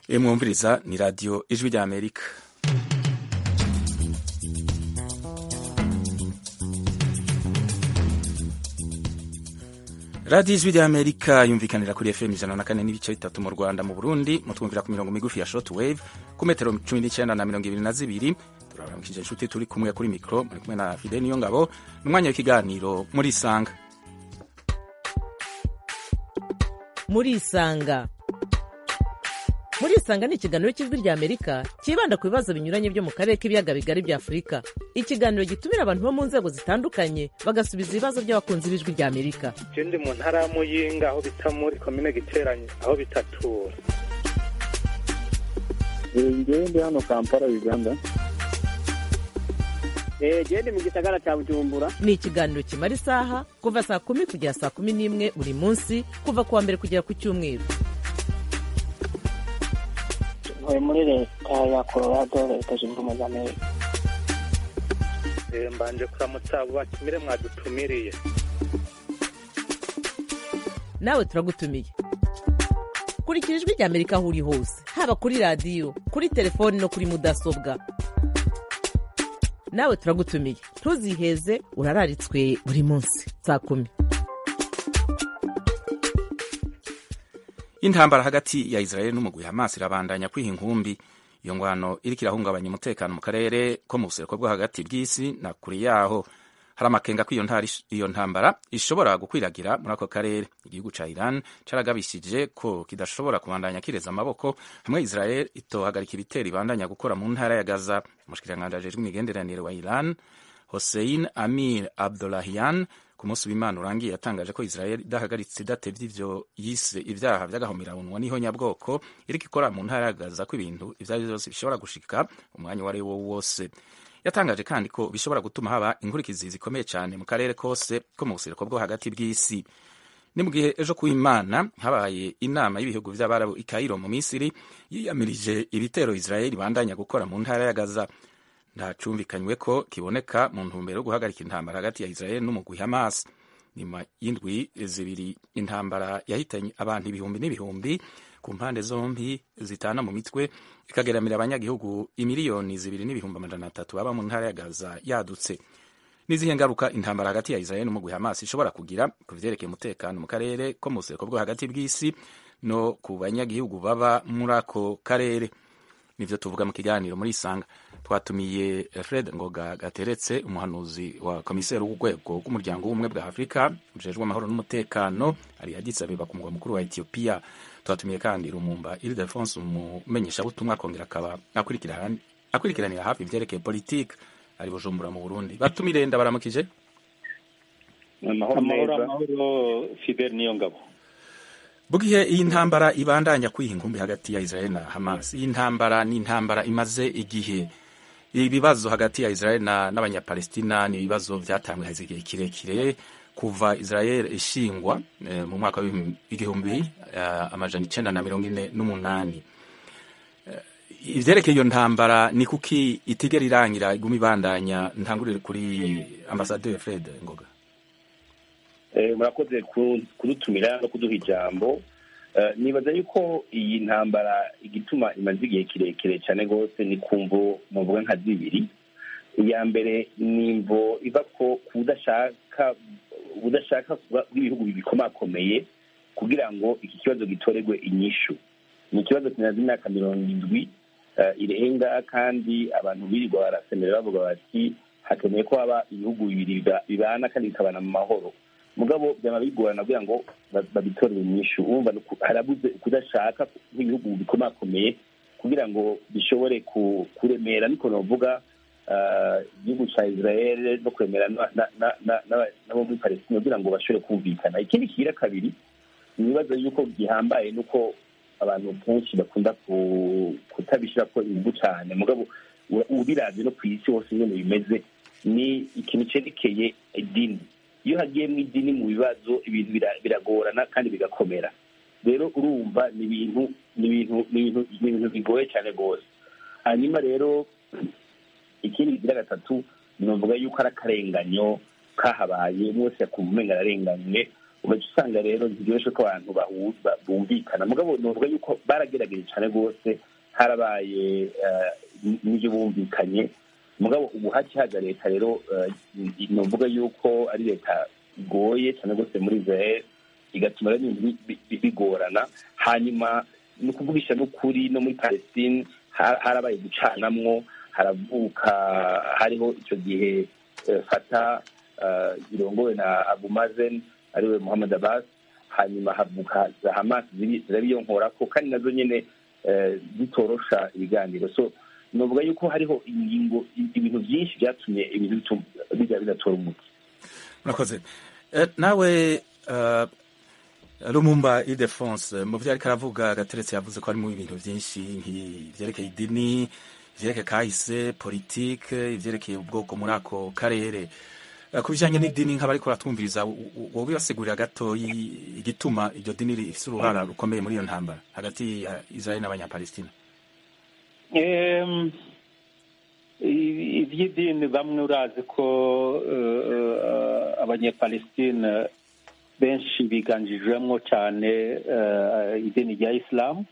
mwumviriza ni radiyo ijwi rya amerika radiyo ijwi rya amerika yumvikanira kuri fm ijana na kane n'ibice bitatu mu rwanda mu burundi mutwumvira ku mirongo migufi ya short wave ku metero cumi n'icyenda na mirongo ibiri na zibiri turabaramukije inshuti turi kumwe kuri mikoro muri kumwe na fide niyo ngabo ni umwanya w'ikiganiro muri isanga muri isanga muri isanga ni ikiganiro cy'ijwi rya amerika cyibanda ku bibazo binyuranye byo mu karere k'ibiyaga bigari bya afurika ikiganiro gitumira abantu bo mu nzego zitandukanye bagasubiza ibibazo by'abakunzi b'ijwi rya amerika je ndi mu ntara ya muyinga aho bita muri komine giteranye aho bitatura ngewe ndi hano kampala uganda gende mu gisagara cya bujumbura ni ikiganiro kimara isaha kuva saa kumi kugera saa kumi n'imwe buri munsi kuva ku wa mbere kugera ku cyumweru ntuye muri leta ya colorado leta zunze ubumwe za amerika Eh, mbanje kuramutsa abo batumire mwadutumiriye nawe turagutumiye kurikira ijwi rya amerika aho uri hose haba kuri radiyo kuri telefoni no kuri mudasobwa nawe turagutumiye ntuziheze urararitswe buri munsi saa kumi intambara hagati ya israel n'umugwi hamas irabandanya kwiha inkumbi iyo ngwano iriko irahungabanya umutekano mu karere ko mu buseruko bwo hagati bw'isi na kure yaho hari amakenga ko iyo ntara- iyo ntambara ishobora gukwiragira muri ako karere igihugu ca iran caragabishije ko kidashobora kubandanya kireza amaboko hamwe israel itohagarika ibitero ibandanya gukora mu ntara ya gaza umushikiranganji ajejwe imigenderanire wa iran hossein amir abdollahian ku munsi w'imana urangiye yatangaje ko israel idahagaritse idatevye ivyo yise ivyaha vy'agahomerabunwa n'ihonyabwoko iriko ikora mu ntara ya gaza ko ibintu ivyo ari vyo vyose bishobora gushika umwanya uwo ari wo wose yatangaje kandi ko bishobora gutuma haba inkurikizi zikomeye cyane mu karere kose ko mu buseruko bwo hagati bw'isi ni mu gihe ejo ku imana habaye inama y'ibihugu vy'abarabu i kairo mu misiri yiyamirije ibitero israel ibandanya gukora mu ntara ya gaza ntacumvikanywe ko kiboneka mu ntumbero yo guhagarika intambara hagati ya israel n'umugwi hamas nyuma y'indwi zibiri intambara yahitanye abantu ibihumbi n'ibihumbi ku mpande zombi zitana mu mitwe ikageramira abanyagihugu imiliyoni zibiri n'ibihumbi amajana atatu baba mu ntara ya gaza yadutse n'izihe ngaruka intambara hagati ya israel n'umugwi hamas ishobora kugira ku vyerekeye umutekano mu karere ko mu buseruko bwo hagati bw'isi no ku banyagihugu baba muri ako karere nivyo tuvuga mu kiganiro muri isanga twatumiye fred ngoga gateretse umuhanuzi wa komiseri w'urwego rw'umuryango w'ubumwe bwa afurika ujejwe amahoro n'umutekano ari Addis Abeba ku mugwa mukuru wa etiyopiya twatumiye kandi rumumba ildefonse umumenyeshabutumwa akongera akaba akurikira- akurikiranira hafi ivyerekeye politike ari bujumbura mu burundi batumire ndabaramukije amahoro amahoro neza amahoro fidel niyo ngabo Bugihe iyi ntambara ibandanya kwiha inkumbi hagati ya Israel na Hamas. Iyi ntambara ni intambara imaze igihe. Ibibazo hagati ya Israel na n'abanyapalestina ni ibibazo vyatangwe haze igihe kirekire kuva Israel ishingwa eh, mu mwaka w'igihumbi eh, amajana icenda na mirongo ine n'umunani. Eh, ivyerekeye iyo ntambara ni kuki itigera irangira iguma ibandanya ntangurire kuri ambasaderi Fred Ngoga. Eh, murakoze ku- kudutumira no kuduha ijambo Eh, nibaza yuko iyi ntambara igituma imaze igihe kirekire cyane rwose ni kumvo muvuga nka zibiri iya mbere ni imvo iva ko kudashaka ubudashaka kuba- bw'ibihugu bikomakomeye kugira ngo iki kibazo gitorerwe inyishu ni ikibazo kimaze imyaka mirongo indwi eh, irenga kandi abantu birirwa barasemera bavuga bati hakeneye ko haba ibihugu bibiri biba- bibana kandi bikabana mu mahoro mugabo byaba bigorana kugira ngo ba- babitorere inyishu urumva ni uku- harabuze kudashaka nk'ibihugu bikomakomeye kugira ngo bishobore ku- kuremera niko novuga ah, igihugu cya israel no kuremera na- na- na- na- n'aba- n'abo muri palestina kugira ngo bashobore kumvikana ikindi kigira kabiri ni ibibazo yuko gihambaye nuko abantu kenshi bakunda ku- kutabishyira ko ingufu cyane mugabo ura- ubiravye no ku isi hose nyene bimeze ni ikintu cerekeye idini iyo hagiye mu idini mu bibazo ibintu bira- biragorana kandi bigakomera rero urumva ni ibintu ni ibintu ni ibintu ni ibintu bigoye cyane rwose hanyuma rero ikindi kigira gatatu novuga yuko ari akarenganyo kahabaye umwe wese yakumva umenga ararenganywe ugaca usanga rero ntibyoroshye ko abantu bahuza bumvikana mugabo novuga yuko baragerageje cyane rwose harabaye eh, n'ibyo bumvikanye mugabo ubu haci haza leta rero eh, novuga yuko ari leta igoye cyane rwose muri israel igatuma rero ibintu bi- bi- bigorana hanyuma ni ukuvugisha n'ukuri no muri palestine har- harabaye gucanamwo haravuka hariho icyo gihe eh, fata eh, irongowe na abu mazen ariwe muhammad abbas hanyuma havuka za hamas ziri- zirabiyonkorako kandi nazo nyine eh, zitorosha ibiganiro so novuga yuko hariho ingingo ibintu byinshi byatumye ibintu bitu- bijya bidatora umuti murakoze Eh, nawe eh, rumumba idefonse mu byo ariko aravuga gateretse yavuze ko harimo ibintu byinshi nk'ibyerekeye idini ivyerekeye kahise politike ivyerekeye ubwoko muri ako karere Eh, ku bijanye n'idini nk'abariko baratwumviriza wowe basigurira gato igituma iryo dini rifise uruhara rukomeye muri iyo ntambara hagati ya israeli n'abanyapalestina Em, i- iby'idini bamwe urazi ko eh, eh, abanyepalestine benshi biganjijwemo cyane eh, idini rya isilamu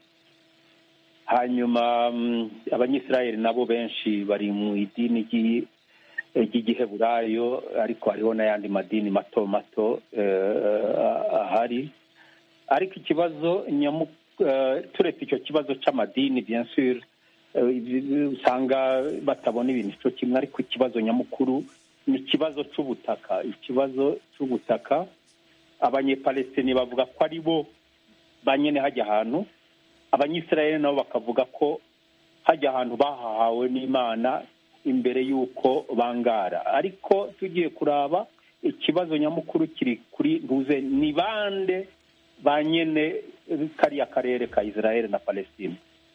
hanyuma mm, abanyisirayeli nabo benshi bari mu idini ry'i- ry'igiheburayo ariko hariho n'ayandi madini mato mato eh, ahari ariko ikibazo nyamu eh, turetse icyo kibazo cy'amadini bien sûr eh, ibi- usanga batabona ibintu cyo kimwe ariko ikibazo nyamukuru ni ikibazo cy'ubutaka ikibazo cy'ubutaka abanyepalestini bavuga ko ari bo ba nyine hajya ahantu abanyisirayeli nabo bakavuga ko hajya ahantu bahahawe n'imana imbere y'uko bangara ariko tugiye kuraba ikibazo nyamukuru kiri kuri ntuze ni bande ba nyine kariya karere ka israel na palestine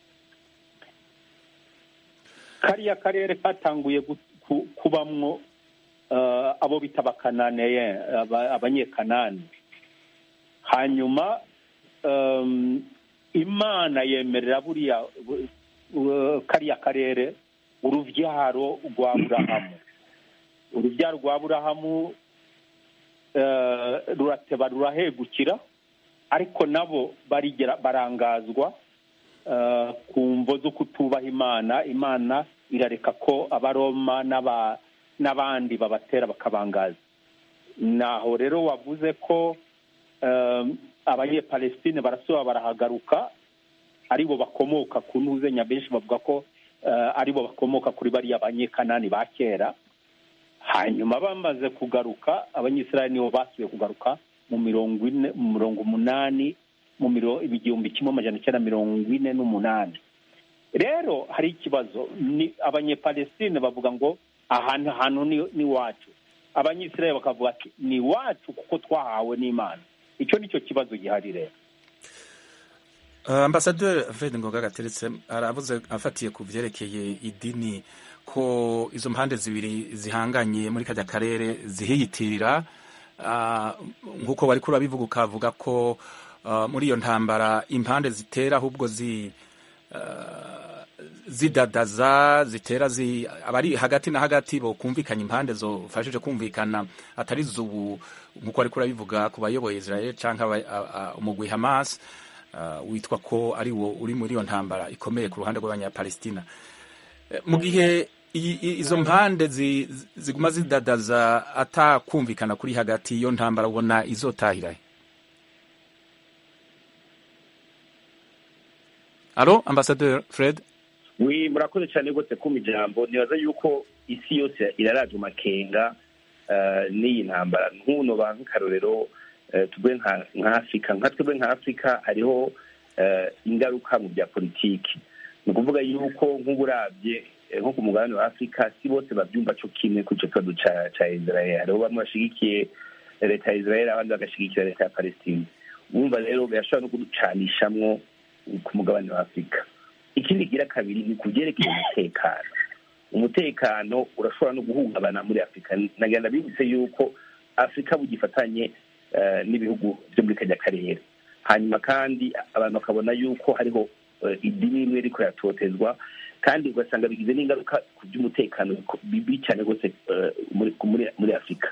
kariya karere katanguye gu- ku- kubamwo eh, abo bita abakananeye aba- abanyekanani hanyuma em, imana yemerera buriya bu- bu- kariya karere urubyaro rwa burahamu urubyaro rwa burahamu eh, rurateba rurahegukira ariko nabo barigera barangazwa eh, ku mvo zo kutubaha imana imana irareka ko abaroma n'aba- n'abandi babatera bakabangaza naho rero wavuze ko um, abanyepalestine barasubira barahagaruka aribo bakomoka ku ntuzenya benshi bavuga ko uh, aribo bakomoka kuri bariya banyekanani ba kera hanyuma bamaze kugaruka abanyisirayeli nibo basubiye kugaruka mu mirongo ine mu mirongo umunani mu miro igihumbi kimwe amajana icyenda mirongo ine n'umunani rero hari ikibazo ni abanyepalestine bavuga ngo ahantu hantu ni ni iwacu abanyisirayeli bakavuga ati ni iwacu kuko twahawe n'imana icyo ni cyo kibazo gihari rero Uh, ambasaderi fred ngoga gateretse aravuze afatiye ku vyerekeye idini ko izo mpande zibiri zihanganye muri kajya karere zihiyitirira uh, nk'uko bariko urabivuga ukavuga ko uh, muri iyo ntambara impande zitera ahubwo zi uh, zidadaza zitera zi abari hagati na hagati bokumvikanya impande zofashije kumvikana atari zubu nk'uko ariko urabivuga ku bayoboye israel canke aba- a- a- umugwi hamas uh, witwa ko ari wo uri muri iyo ntambara ikomeye ku ruhande rw'abanyapalestina Eh, mu gihe i- i- izo mpande zi- zi- ziguma zidadaza atakumvikana kuri hagati iyo ntambara ubona izotahirahe alo ambasaderi fred wi murakoze cyane rwose kuma ijambo nibaza yuko isi yose iraraje makenga eh, n'iyi ntambara nk'uno ba nk'akarorero eh, tugwe nka nka afurika nka twebwe nka afurika hariho eh, ingaruka mu bya politiki ni ukuvuga yuko nk'uburabye eh, nko ku mugabane wa afurika si bose babyumva cyo kimwe ku icyo kibazo ca ca israel hariho bamwe bashigikiye leta ya israel abandi bagashigikira leta ya palestine wumva rero birashobora no kuducanishamwo ku mugabane wa afurika ikindi gira kabiri ni ku byerekeye umutekano umutekano urashobora no guhungabana muri afurika nagenda bibutse yuko afurika bugifatanye eh, n'ibihugu byo muri kajya karere hanyuma kandi abantu bakabona yuko hariho eh, idini rimwe riko riratotezwa kandi ugasanga bigize n'ingaruka ku by'umutekano biko- bibi cyane rwose eh, muri muri- muri afurika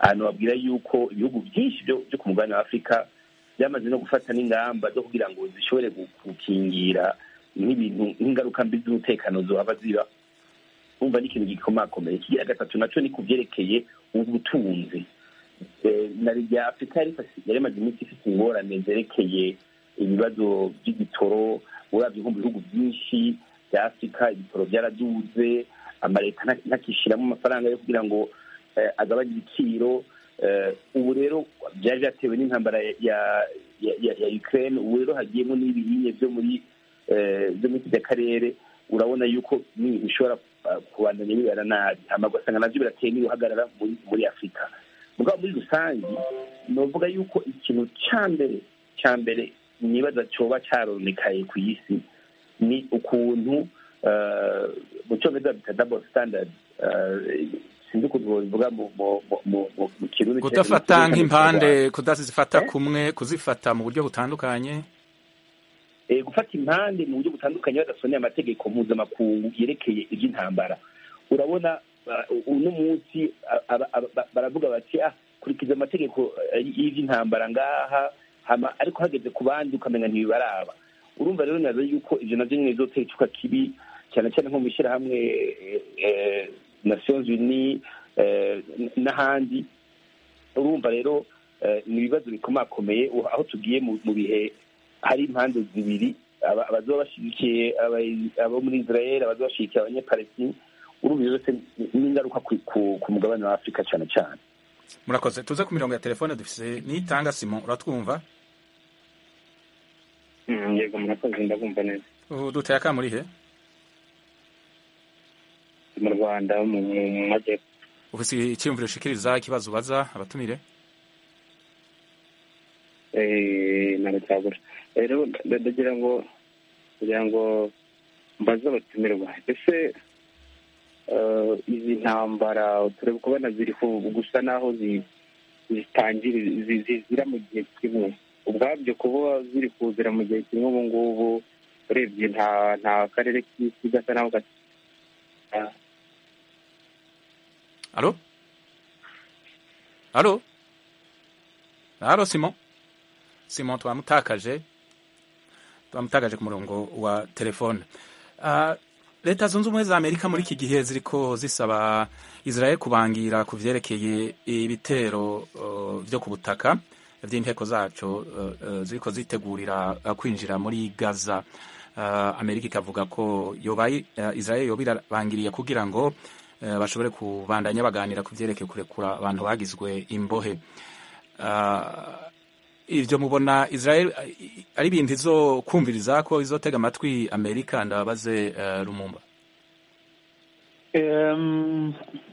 ahantu babwira yuko ibihugu byinshi byo byo ku mugabane wa afurika byamaze no gufata n'ingamba zo kugira ngo zishobore gu- gukingira nk'ibintu nk'ingaruka mbi z'umutekano zohava ziba umva ni ikintu gikomakomeye ikigira gatatu naco ni ku byerekeye ubutunzi Eh, na rya afurika yari ifasi- yari imaze iminsi ifite ingorane zerekeye ibibazo by'igitoro uravye nko mu bihugu byinshi bya afurika ibitoro byaraduze amaleta nta- ntakishiramo amafaranga yo kugira ngo eh, agabanye ibiciro Eh, ubu rero byari byatewe n'intambara ya ya ya, ya ukraine ubu rero hagiyemo n'ibihinye byo muri eh, byo muri kiriya karere urabona yuko ni bishobora uh, kubandanya bibera nabi hama ugasanga navyo birateye n'ibihagarara muri muri afurika mugabo muri rusange novuga yuko ikintu ca mbere ca mbere nibaza coba caronekaye ku isi ni ukuntu eh, mu cyongereza bita double standard eh, sinzi ukuntu bivuga mu mu- mu- mu- mu- mu kirundi kudafata nk'impande kudazifata Eh? kumwe kuzifata mu buryo butandukanye eh, gufata impande mu buryo butandukanye badasoneye amategeko mpuzamakungu yerekeye iby'intambara urabona uh, uno munsi a- aba- aba- baravuga bati ah kurikiza amategeko eh, y'iby'intambara ngaha hama ariko hageze ku bandi ukamenya ntibibaraba urumva rero nazo yuko ivyo navyo nyene bizotera icuka kibi cyane cyane nko mu ishyirahamwe eh, eh, nations unies eh, n- n'ahandi urumva rero eh, ni ibibazo bikomakomeye u- aho tugiye mu mu bihe hari impande zibiri aba- abazoba bashyigikiye aba- abo muri israel abazoba bashyigikiye abanyapalestine urumva ibyo byose ni- n'ingaruka ku- ku- ku mugabane wa afurika cyane cyane murakoze tuze ku mirongo ya telefone dufise nitanga simon uratwumva yego murakoze ndabumva neza ubu duteye akamuri he mu rwanda mu mu- mu majyepfo ufise icyiyumviro ushikiriza ikibazo ubaza abatumire Eh, ntabwo cyabura rero nda- ndagira ngo kugira ngo mbaze abatumirwa ese eh, izi ntambara turebe kubona ziri ku- gusa naho zi- zitangira zi- zizira mu gihe kimwe ubwabyo kuba ziri kuzira mu gihe kimwe ubu ngubu urebye nta nta karere k'isi gasa naho gasa alo alo alo simon simon twamutakaje twamutakaje ku murongo wa telefone Ah, leta zunze ubumwe za amerika muri iki gihe ziriko zisaba israel kubangira ku vyerekeye ibitero uh, vyo ku butaka vy'inteko zaco uh, uh, ziriko zitegurira uh, kwinjira muri gaza uh, amerika ikavuga ko yobaye uh, israel yoba irabangiriye kugira ngo uh, bashobore kubandanya baganira ku vyerekeye kurekura abantu bagizwe imbohe uh, ivyo mubona israel uh, ari ibintu izokumviriza ko izotega amatwi amerika ndababaze uh, rumumba Em,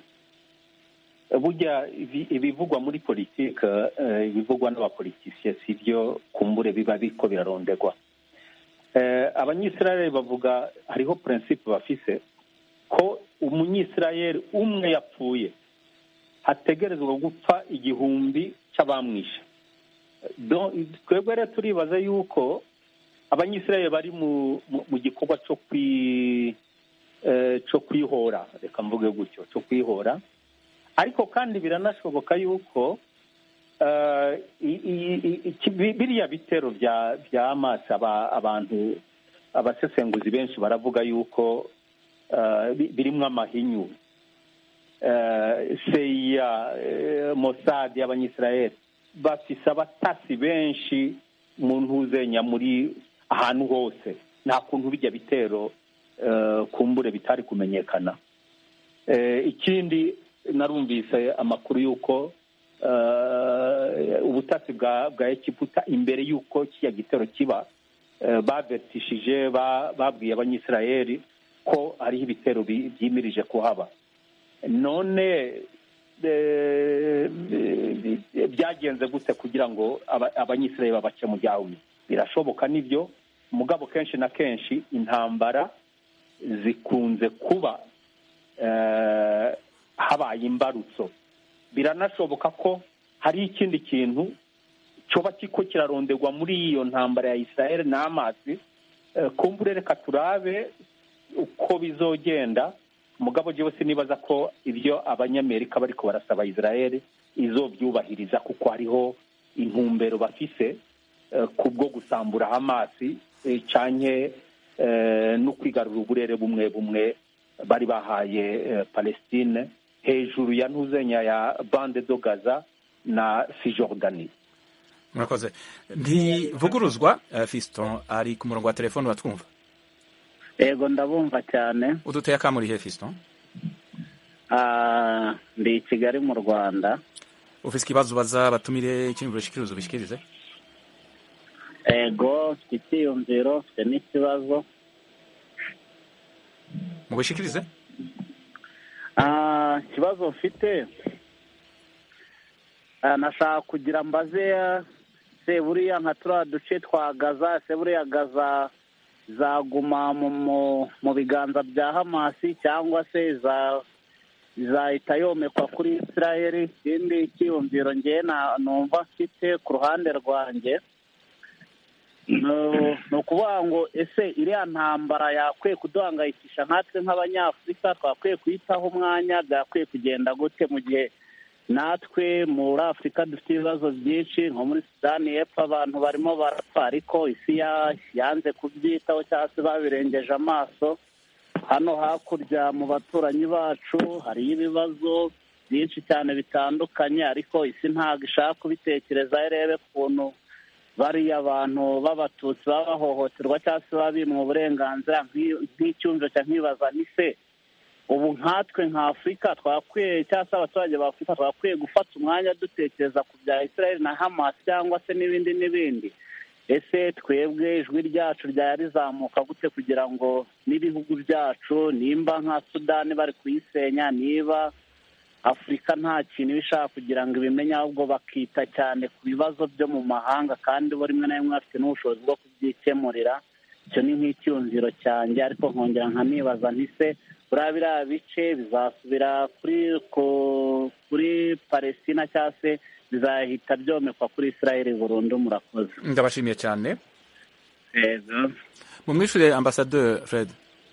burya ibi- ibivugwa muri politike eh, ibivugwa n'abapolitisiye si byo kumbure biba biriko birarondegwa Eh, abanyisirayeli bavuga hariho prinsipe bafise ko umunyisirayeli umwe yapfuye hategerezwa gupfa igihumbi c'abamwishe Donc, twebwe rero turibaza yuko abanyisirayeli bari mu, mu, mu gikorwa co kwi eh, cyo kwihora reka mvuge gutyo cyo kwihora ariko kandi biranashoboka yuko eh, i- i- i- iki- bi- biriya bitero bya bya Hamas aba- abantu abasesenguzi benshi baravuga yuko eh, bi- birimwo amahinyu Eh, seya eh, Mossad y'abanyisirayeli bafise abatasi benshi mu ntuzenya muri ahantu hose nta kuntu bijya bitero eh, kumbure bitari kumenyekana Eh, ikindi narumvise amakuru y'uko eh, ubutasi bwa bwa egiputa imbere y'uko kiriya gitero kiba eh, bavetishije ba- babwiye abanyisirayeli ko hariho ibitero bi- byimirije kuhaba none eh, eh, byagenze gute kugira ngo aba- abanyisirayeli babace mu byahumye birashoboka nibyo mugabo kenshi na kenshi intambara zikunze kuba eh, habaye imbarutso biranashoboka ko hari ikindi kintu cyoba kiko kiraronderwa muri iyo ntambara ya israel n'amazi eh, kumbure reka turabe uko bizogenda mugabo jewe sinibaza ko ibyo abanyamerika bariko barasaba israel izobyubahiriza kuko hariho intumbero bafise eh, kubwo gusambura hamasi eh, canke eh, no kwigarura uburere bumwe bumwe bari bahaye eh, palestine hejuru ya ntuzenya ya bande do gaza na sijordani murakoze ntivuguruzwa eh, fiston ari ku murongo wa telefone batwumva yego ndabumva cyane uduteye akamurihe fiston Ah, ndi i kigali mu rwanda ufise ikibazo ubaza batumire ikintu bashikiriza ubishikirize yego mfite icyiyumviro mfite n'ikibazo mubishikirize Ah, ikibazo mfite ah, nashaka kugira mbaze ah, se buriya nka turiya duce twa gaza se buriya gaza zaguma mu mu- mu biganza bya hamasi cyangwa se za izahita yomekwa kuri israel ikindi cyiyumviro ngewe na- numva mfite ku ruhande rwanjye No- ni ukuvuga ngo ese iriya ntambara yakwiye kuduhangayikisha nkatwe nk'abanyafurika twakwiye kuyitaho umwanya byakwiye kugenda gute mu gihe natwe muri afurika dufite ibibazo byinshi nko muri sudani y'epfo abantu barimo barapfa ariko isi ya- yanze kubyitaho cyangwa se babirengeje amaso hano hakurya mu baturanyi bacu hariyo ibibazo byinshi cyane bitandukanye ariko isi ntabwo ishaka kubitekerezaho irebe ukuntu bariya abantu b'abatutsi baba bahohoterwa cyangwa se baba bimwa uburenganzira nk'i- nk'icyumviro cya nkibaza ni se ubu nkatwe nka afurika twakwiye cyangwa se abaturage ba afurika twakwiye gufata umwanya dutekereza ku bya israel na hamas cyangwa se n'ibindi n'ibindi ese twebwe ijwi ryacu ryaba rizamuka gute kugira ngo n'ibihugu byacu nimba nka sudani bari kuyisenya niba afurika nta kintu iba ishaka kugira ngo ibimenye ahubwo bakita cyane ku bibazo byo mu mahanga kandi bo rimwe na rimwe bafite n'ubushobozi bwo kubyikemurira icyo ni nk'icyumviro cyanjye ariko nkongera nkanibaza ntise buriya biriya bice bizasubira kuri ku- kuri palestina cyangwa se bizahita byomekwa kuri israel burundu murakoze ndabashimiye cyane yego mumwishure ambasadeur fred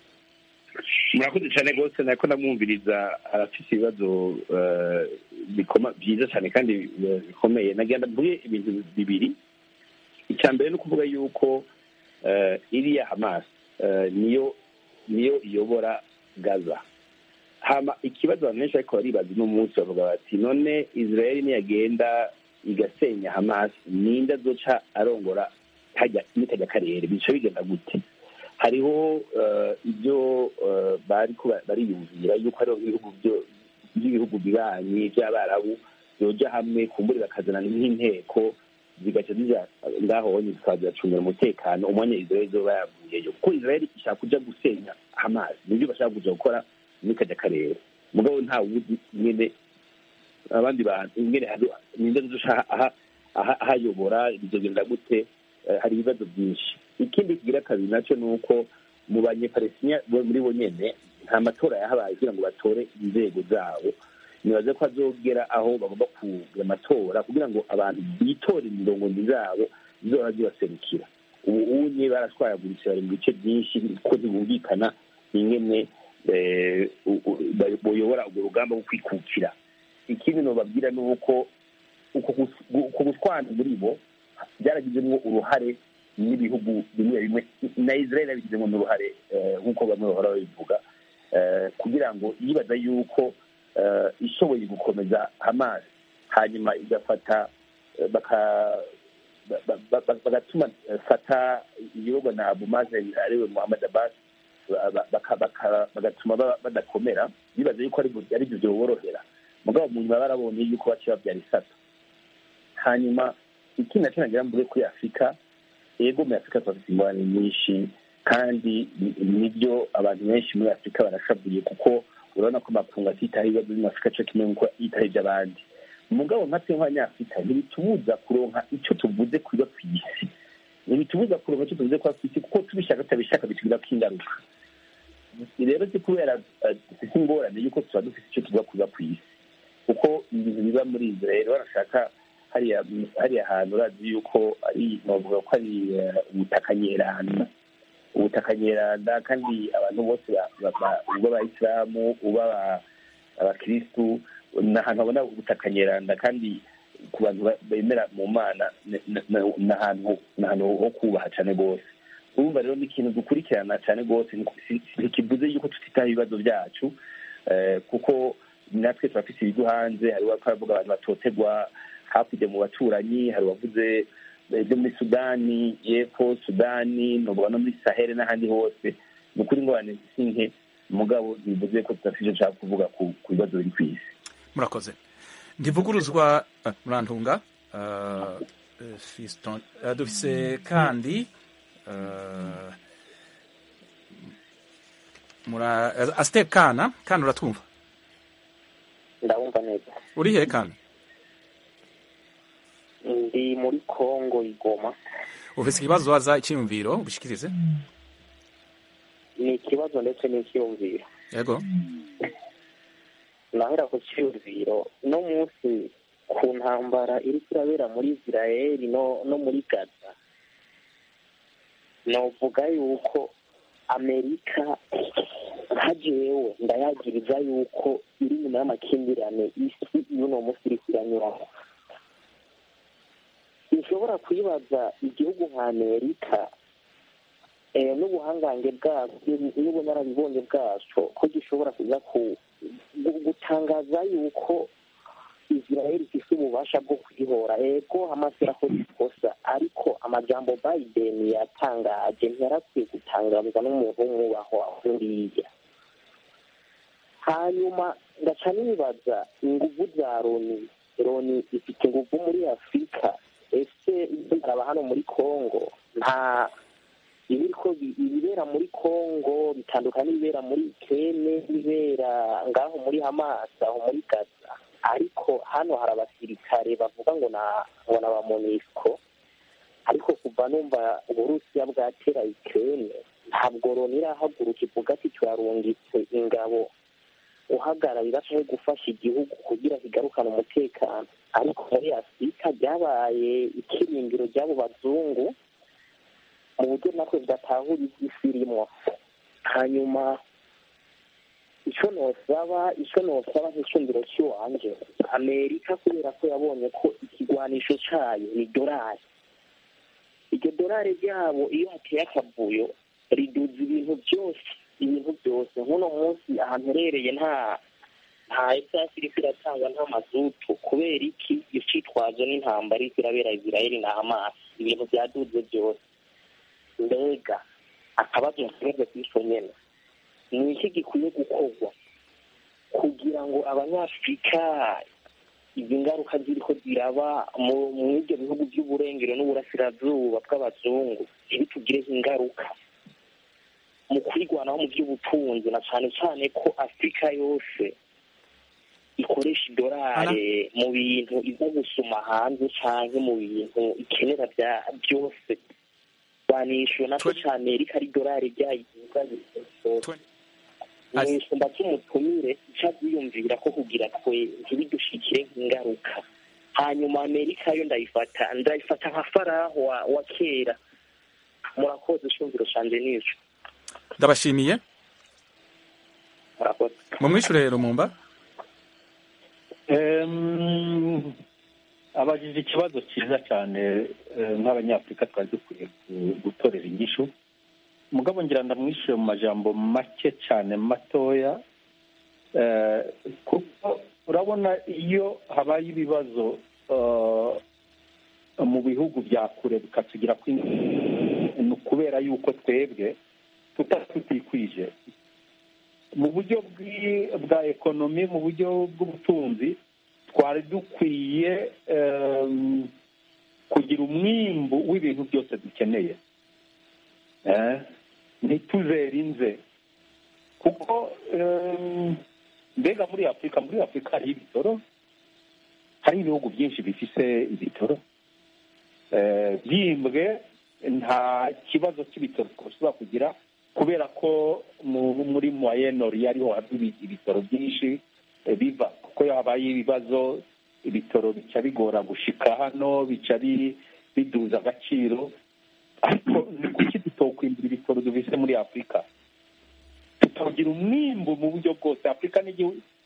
murakoze cyane rwose nako ndamwumviriza arafite ibibazo eh, bikoma- byiza cyane kandi eh, bikomeye nagenda mvuge ibintu bibiri icya mbere ni ukuvuga yuko eh, iriya hamas eh, niyo niyo iyobora gaza hama ikibazo abantu benshi ariko baribaza uno munsi bavuga bati none israel niyagenda igasenya hamas ninde azoca arongora hajya n'ikajya karere bica bigenda gute hariho eh, ibyo eh, bariko ba- bariyumvira yuko hariho ibihugu byo- by'ibihugu bibanyi by'abarabu byoja hamwe kumbure bakazana nk'inteko zigaca zija ngaho honye zikaba ziracungira umutekano umwanya israel izoba yavuyeyo kuko israel ishaka kuja gusenya hamas nibyo bashaka kuja gukora muri kajya karere mugabo nta wuzi nyene abandi bantu ingene hari- ninde azoca aha- aha- ahayobora bizogenda gute Eh, hari ibibazo byinshi ikindi kigira kabiri nacyo ni uko mu banyepalestina bo muri bo nyene nta matora yahabaye kugira ngo batore inzego zabo nibaze ko azogera aho bagomba kugira amatora kugira ngo abantu bitore indongozi zabo zizora zibaserukira ubu unye barashwayaguritse bari mu bice byinshi ko ntibumvikana ingene eh, u- u- ba- boyobora urwo rugamba rwo kwikukira ikindi nobabwira ni uko uko gus- gu- uko gutwana muri bo byaragizemo uruhare n'ibihugu bimwe bimwe na israel yabigizemo n'uruhare eh, nk'uko bamwe bahora babivuga eh, kugira ngo yibaza yuko eh, ishoboye gukomeza hamas hanyuma igafata eh, baka- ba- ba- ba- bagatuma eh, fata igihugu na abu mazen ariwe muhammad abbas ba- ba- baka- baka- bagatuma ba- badakomera bibaza yuko ari bu- ari byo byoborohera mugabo mu nyuma barabonye yuko baciye babyara isato hanyuma ikindi nacyo nagira mvuge kuri afurika yego muri afurika turafite ingorane nyinshi kandi ni- nibyo abantu benshi muri afurika barashavuye kuko urabona ko amakungu atitaho ibibazo byo muri afurika cyo kimwe nk'uko yitaho iby'abandi mugabo nka twe nk'abanyafurika ntibitubuza kuronka icyo tuvuze kuba ku isi ntibitubuza kuronka icyo tuvuze kuba ku isi kuko tubishaka tutabishaka bitugirako ingaruka rero si kubera eh, dufite ingorane y'uko tuba dufite icyo tuvuga kuba ku isi kuko ibintu biba muri israel barashaka hariya hariya hantu urazi yuko ari bavuga ko ari eh, ubutaka nyeranda ubutaka nyeranda kandi abantu bose ba- ba- ba- uba abayisilamu uba aba- abakirisitu ni ahantu habona gutakanyeranda kandi ku bantu ba- bemera mu mana ni- ni- ni- ni ahantu ni ahantu ho kubaha cyane rwose urumva rero ni ikintu dukurikirana cyane rwose ni- si- ntikivuze yuko tutitaho ibibazo byacu eh, kuko natwe turafite ibigo hanze hari abavuga abantu batotegwa hakurya mu baturanyi hari uwavuze eh, byo muri sudani y'epfo sudani novuga no muri sahel n'ahandi hose ni ukuri ingorane si nke mugabo ntibivuze ko tudafite icyo nshaka kuvuga ku ku bibazo biri ku isi murakoze ntivuguruzwa eh, murantunga eh, eh, Fiston eh, dufise kandi eh, mura eh, Aster Kana kana uratwumva ndabumva neza uri he kana ndi muri kongo igoma ufise ikibazo waza icyiyumviro ubishikirize ni ikibazo ndetse n'icyiyumviro yego nahera ku cyiyumviro no munsi ku ntambara iri kurabera muri israel no no muri gaza novuga yuko amerika nka jewe ndayagiriza yuko iri nyuma y'amakimbirane isi y'uno munsi iri iranyuramo ntushobora kwibaza igihugu nka amerika eh, n'ubuhangange bwabyo n'ubunararibonye bwaco ko gishobora kuza ku gu- gutangaza yuko israel ifise ububasha bwo kwihora ego hamas irakoze ikosa ariko amajambo biden yatangaje ntiyarakwiye gutangazwa n'umuntu w'umwubahwa nkuriya hanyuma ngaca nibaza inguvu za loni loni ifite inguvu muri afurika ese ibyo ndaraba hano muri congo nta ibiriko bi- ibibera muri congo bitandukanye n'ibibera muri kene n'ibibera ngaho muri hamas aho muri gaza ariko hano hari abasirikare bavuga ngo na ngo na ba monisco ariko kuva numva uburusiya bwatera ukraine ntabwo loni irahaguruka ivuga ati turarungitse ingabo uhagararira cyangwa gufasha igihugu kugira kigarukane umutekano ariko muri afurika ryabaye ikirindiro ry'abo bazungu mu buryo natwe budatahura iby'isi irimo hanyuma icyo nosaba icyo nosaba nk'icundiro cy'iwanje amerika kubera ko yabonye ko ikigwanisho cyayo ni dorari iryo dorari ryabo iyo hateye akavuyo riduza ibintu byose ibintu byose nk'uno munsi ahantu herereye nta nta esasi iriko iratangwa nta mazutu kubera iki icitwazo n'intambara iriko irabera israeli na hamas ibintu byaduze byose mbega akabazo nsigaje kw'ico nyene ni iki gikwiye gukorwa kugira ngo abanyafurika izi ngaruka ziriko ziraba mu- mu ibyo bihugu by'uburengero n'uburasirazuba bw'abazungu ntibitugireho ingaruka mu kwirwanaho mu by'ubutunzi na cyane cyane ko afurika yose ikoresha idolari mu bintu iza gusuma hanze cyangwa mu bintu ikenera bya byose banishyuwe nacyo cya amerika ari idolari ryayigiza ni isumba cy'umutumire icyo aziyumvira ko kugira twe ntibidushikire nk'ingaruka hanyuma amerika yo ndayifata ndayifata nka faraho wa, wa kera murakoze ishumviro canje nico ndabashimiye murakoze mumwishure rumumba Em, abajije ikibazo cyiza cyane eh, nk'abanyafurika twari dukwiye gu- gutorera inyishu mugabo ngira ndamwishyure mu majambo make cyane matoya eh, kuko urabona iyo habaye ibibazo eh, mu bihugu bya kure bikatugira kwinshi ni ukubera yuko twebwe tuta tutikwije mu buryo bw'i- bwa ekonomi mu buryo bw'ubutunzi twari dukwiye em, kugira umwimbu w'ibintu byose dukeneye Eh, ntituzere inze kuko em, mbega muri afurika muri afurika hari ibitoro hari ibihugu byinshi bifise ibitoro Eh, byimbwe nta kibazo cy'ibitoro twashobora kugira kubera ko mu- muri moyenori ariho hava ibi- ibitoro byinshi eh, biva kuko habaye ibibazo ibitoro bica bigora gushika hano bica bi- biduza agaciro ariko ni kuki tutokwimbura ibitoro dufise muri afurika tukagira umwimbu mu buryo bwose afurika ni igihu-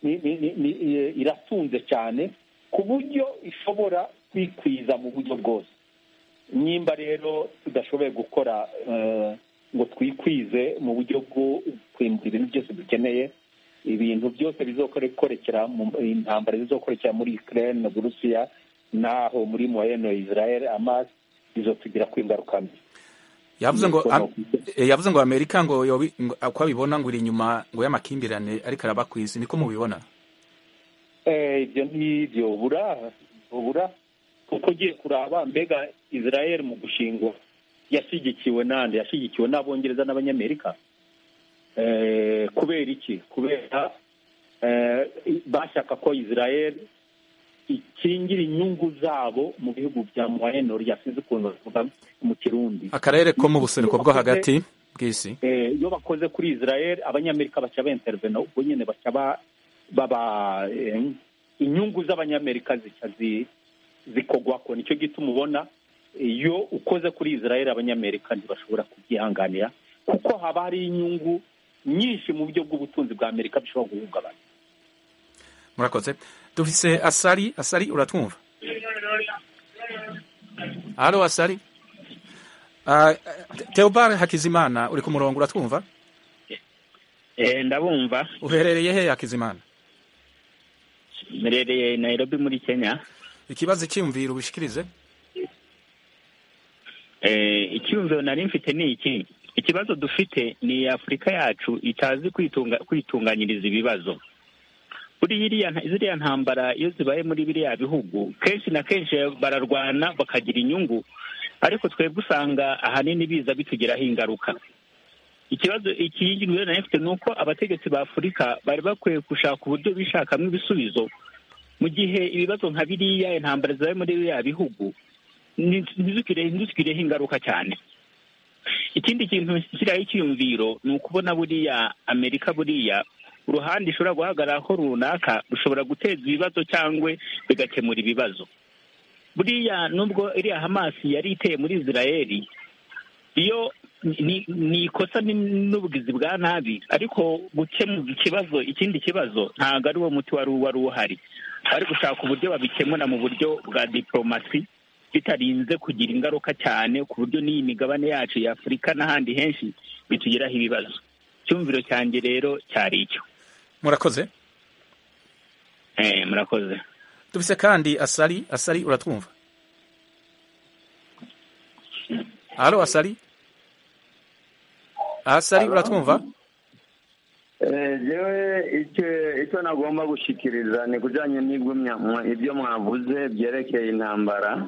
ni- ni- ni- ni- eh, iratunze cyane ku buryo ishobora kwikwiza mu buryo bwose nimba rero tudashoboye gukora eh, ngo twikwize mu buryo bwo kwimbura ibintu byose dukeneye ibintu byose bizokorekera mu intambara zizokorekera muri Ukraine na Burusiya naho muri moyenne Israel Hamas bizotugira ko ingaruka mbi yavuze ngo Niko am- nokwita. eh, yavuze ngo amerika ngo yobi- ngo- uko abibona ngo iri inyuma ngo y'amakimbirane ariko araba ku isi niko mubibona Eh, ibyo ntibyo bura bura kuko ugiye kuraba mbega Israel mu gushingwa yashyigikiwe nande yashyigikiwe n'abongereza n'abanyamerika Eh, kubera iki kubera eh, bashaka ko Israel ikingira inyungu zabo mu bihugu bya moyenne sinzi ukuntu bavuga mu kirundi akarere ko mu buseruko bwo hagati bw'isi Eh, iyo bakoze kuri Israel abanyamerika baca beintervena ubwo nyine baca ba- baba eh, inyungu z'abanyamerika zica zi- zikogwako nicyo gituma ubona iyo ukoze kuri Israel abanyamerika ntibashobora kubyihanganira kuko haba hari inyungu nyinshi mu buryo bw'ubutunzi bwa Amerika bishobora guhungabana murakoze dufise asari asari uratwumva halo asari uh, teobar hakizimana uri ku murongo uratwumva Eh, ndabumva uherereye he hakizimana mberereye Nairobi muri Kenya ikibazo cyiyumvira ubishikirize eh, icyumviro nari mfite ni iki ikibazo dufite ni Afurika yacu itazi kwitunga kwitunganyiriza ibibazo buriya iriya nta- ziriya ntambara iyo zibaye muri biriya bihugu kenshi na kenshi bararwana bakagira inyungu ariko twebwe usanga ahanini biza bitugiraho ingaruka ikibazo ikindi rero nari mfite ni uko abategetsi ba Afurika bari bakwiye gushaka uburyo bishakamo ibisubizo mu gihe ibibazo nka biriya intambara zibaye muri biriya bihugu ni- ntizigire- ntizitugireho ingaruka cyane ikindi kintu kiriho icyiyumviro ni ukubona buriya amerika buriya uruhande ishobora guhagararaho runaka rushobora guteza ibibazo cyangwa bigakemura ibibazo buriya nubwo iriya hamasi yari iteye muri israeli iyo ni ni ikosa ni- n'ubugizi bwa nabi ariko gukemura ikibazo ikindi kibazo ntabwo ari wo muti wari wari uhari bari gushaka uburyo babikemura mu buryo bwa diporomasi bitarinze kugira ingaruka cyane ku buryo n'iyi migabane yacu ya afurika n'ahandi henshi bitugiraho ibibazo icyumviro cyanjye rero cyari icyo murakoze Eh, murakoze dufise kandi asari asari uratwumva halo asari asari uratwumva jewe icyo icyo nagomba gushikiriza ni kujyanye n'ibyo mwa- ibyo mwavuze byerekeye intambara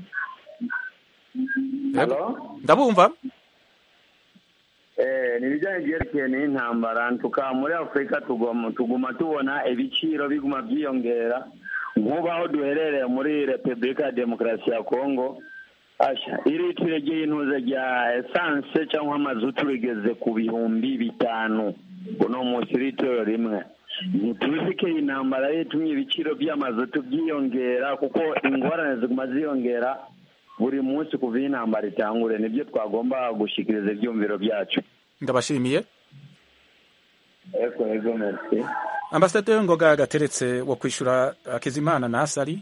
Halo? ndabumva Eh, ni ibijyanye byerekeye n'intambara tukaba muri afurika tugoma tuguma tubona ibiciro biguma byiyongera nk'ubu aho duherereye muri repubulika ya demokarasi ya kongo asha iritiro ry'intuze rya esanse cyangwa amazutu rigeze ku bihumbi bitanu uno munsi litiro rimwe ntituzi ko iyi ntambara yatumye ibiciro by'amazutu byiyongera kuko ingorane ziguma ziyongera buri munsi kuva iyi ntambara itangure nibyo twagomba gushyikiriza ibyumviro byacu ndabashimiye ego ego merci ambasaderi ngoga gateretse wo kwishyura hakizimana na asari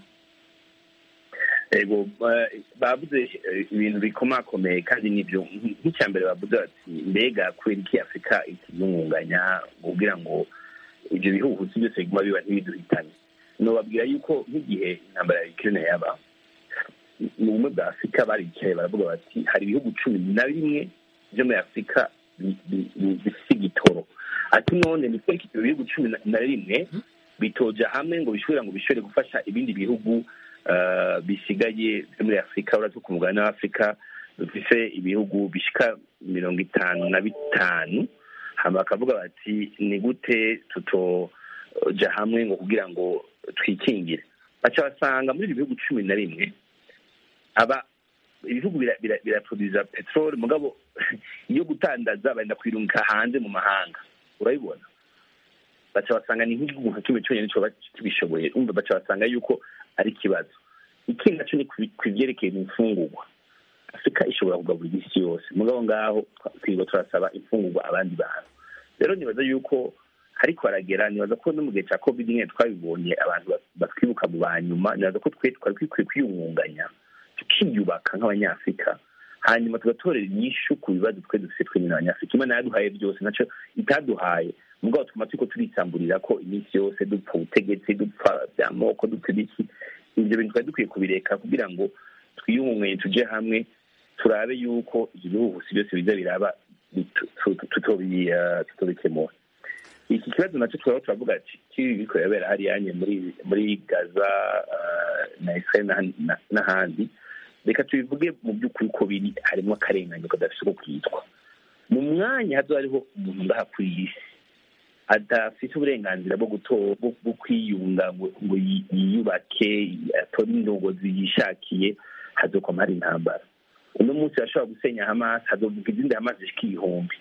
ego eh, bavuze eh, ibintu bikomakomeye kandi nibyo nk'icya mbere bavuze bati mbega kubera iki afurika ikiyungunganya kugira ngo ibyo bihuhusi byose biguma biba ntibiduhitane nobabwira yuko nk'igihe intambara ya ukirine yaba mu bumwe bwa afurika baricaye baravuga bati hari ibihugu cumi na bimwe byo muri afurika bi- bi- bi- bifite igitoro ati none ni kubera ko ibyo bihugu cumi na- na rimwe bitoja hamwe ngo bishobora ngo bishobore gufasha ibindi bihugu eh, bisigaye byo muri afurika uretse ku mugabane w'afurika dufise ibihugu bishika mirongo itanu na bitanu hama bakavuga bati ni gute tutoja hamwe ngo kugira ngo twikingire baca basanga muri ibyo bihugu cumi na rimwe aba ibihugu bira- bira- biraproduza peteroli mugabo iyo gutandaza barenda kwirungika hanze mu mahanga urabibona baca basanga ni nk'igihugu nka kimwe cyonyine cyoba kibishoboye umva baca basanga yuko ari ikibazo ikindi naco ni ku- ku byerekeye imfungurwa afurika ishobora kugaburira isi yose mugabo ngaho twa- twirirwa turasaba imfungurwa abandi bantu rero nibaza yuko ariko baragera nibaza ko no mu gihe cya covid nyine twabibonye abantu batwibuka mu ba nyuma nibaza ko twe twari dukwiye kwiyungunganya tukiyubaka nk'abanyafurika hanyuma tugatorera inyishu ku bibazo twe dufite twe nyine abanyafurika imana yaduhaye byose nacyo itaduhaye mugabo tuma turiko turisamburira ko iminsi yose dupfa ubutegetsi dupfa by'amoko dupfa ibiki ibyo bintu twari dukwiye kubireka kugira ngo twiyungunganye tuje hamwe turabe yuko ibyo bihuhusi byose biza biraba tutobikemura iki kibazo nacyo turaba turavuga ati kibi biriko birabera hariyanye muri muri gaza na israel n'ahandi reka tubivuge mu by'ukuri ko biri harimo akarengane kadafite uko kwitwa mu mwanya hazo hariho umuntu ngaha kuri iyi si adafite uburenganzira bwo bwo kwiyunga ngo yiyubake atore indongozi yishakiye hazokoma hari intambara uno munsi bashobora gusenya hamas hazovuga izindi hamas zishika ibihumbi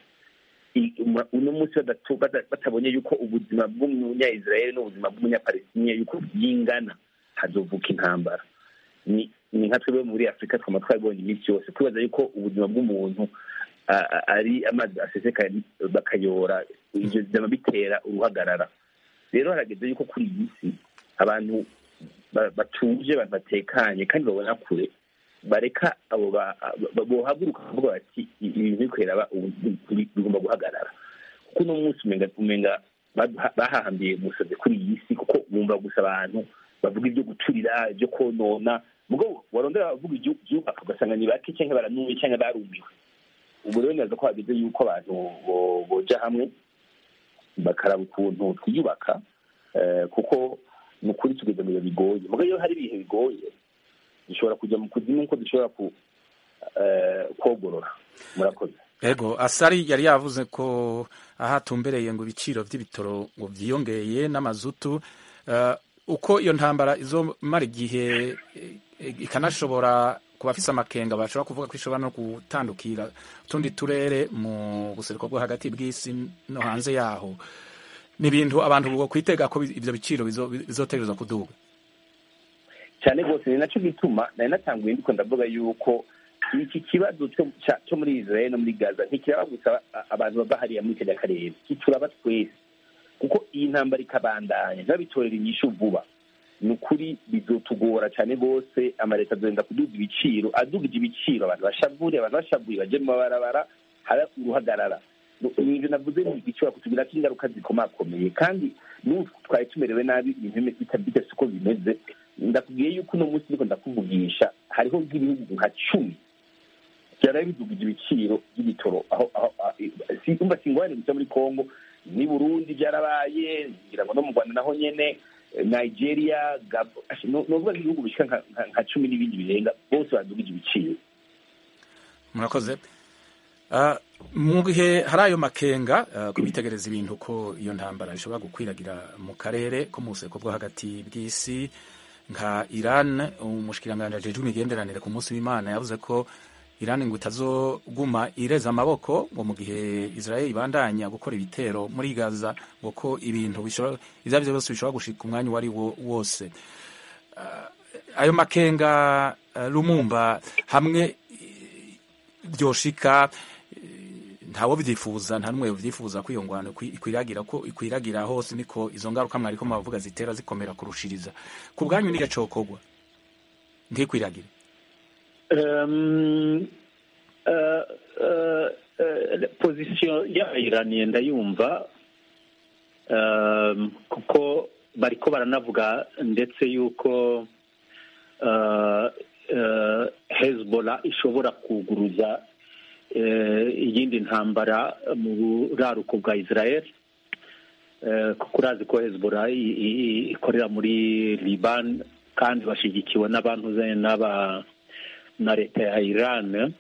uno munsi batabonye yuko ubuzima bw'umunya-israel n'ubuzima bw'umunyapalestiniya yuko byingana hazovuka intambara ni nka twebwe muri afurika twama twabibonye iminsi yose kwibaza yuko ubuzima bw'umuntu ari amazi aseseka bakayora ibyo byaba bitera uruhagarara rero harageze yuko kuri iyi si abantu batuje abantu batekanye kandi babona kure bareka abo bohaguruka bavuga bati ibintu bikorera bigomba guhagarara kuko uno munsi umenga bahahambiye umusazi kuri iyi si kuko bumva gusa abantu bavuga ibyo guturira ibyo konona mugabo warondera bavuga ibyubaka ugasanga ni bake cyangwa baranuye cyangwa barumiwe ubu rero neza ko hageze yuko abantu boja hamwe bakaraba ukuntu twiyubaka kuko ni ukuri tugeze mu bihe bigoye mugabo iyo hari ibihe bigoye dushobora kujya mu kuzimu nkuko dushobora kogorora murakoze ego asari yari yavuze ko aho atumbereye ngo ibiciro by'ibitoro ngo byiyongeye n'amazutu uko iyo ntambara izomara igihe ikanashobora ku bafise amakenga bashobora kuvuga ko ishobora no gutandukira utundi turere mu buseruko bwo hagati bw'isi no hanze yaho ni ibintu abantu bwo kwitega ko ibyo biciro bizotegerezwa kuduga cyane rwose ni nacyo gituma nari natanguye ndiko ndavuga yuko iki kibazo cyo muri israel no muri gaza ntikiraba gusa abantu bava hariya muri kajya karere kituraba twese kuko iyi ntambara ikabandanya ntibabitorera inyishu vuba ni ukuri bizotugora cyane rwose amaleta azenda kuduga ibiciro adugije ibiciro abantu bashavure abantu bashavuye baje mu mabarabara haba uruhagarara ibyo navuze ni igishobora kutugira ko ingaruka zikomakomeye kandi n'ubu twari tumerewe nabi ibintu bidafite uko bimeze ndakubwiye yuko uno munsi niko ndakuvugisha hariho nk'ibihugu nka cumi byaraye bidugije ibiciro by'ibitoro aho umva singwane gusa muri congo ni burundi byarabaye ngira ngo no mu rwanda naho nyene nigeria gabo novuga nk'ibihugu bishika nka cumi n'ibindi birenga bose badugije ibiciro murakoze mu gihe hari ayo makenga kubitegereza ibintu ko iyo ntambara ishobora gukwiragira mu karere ko mu buseko bwo hagati bw'isi nka iran umushikiranganji ajejwe imigenderanire ku munsi w'imana yavuze ko iran ngo itazoguma ireza amaboko ngo mu gihe israel ibandanya gukora ibitero muri gaza ngo ko ibintu ibyo ari byo byose bishobora gushika umwanya uwo ari wo wose ayo makenga lumumba hamwe byoshika ntawo byifuza nta n'umwe byifuza ko iyo ngwano ikwiragira ko ikwiragira hose niko izo ngaruka mwariko mubavuga zitera zikomera kurushiriza ku bwanyu ni gacokogwa ntikwiragire pozisiyo y'abayiraniye ndayumva kuko bariko baranavuga ndetse yuko hezbollah ishobora kuguruza iyindi ntambara mu buraruko bwa israel kuko urazi ko hezbollah ikorera muri liban kandi bashyigikiwe n'abantu n'aba na leta ya iran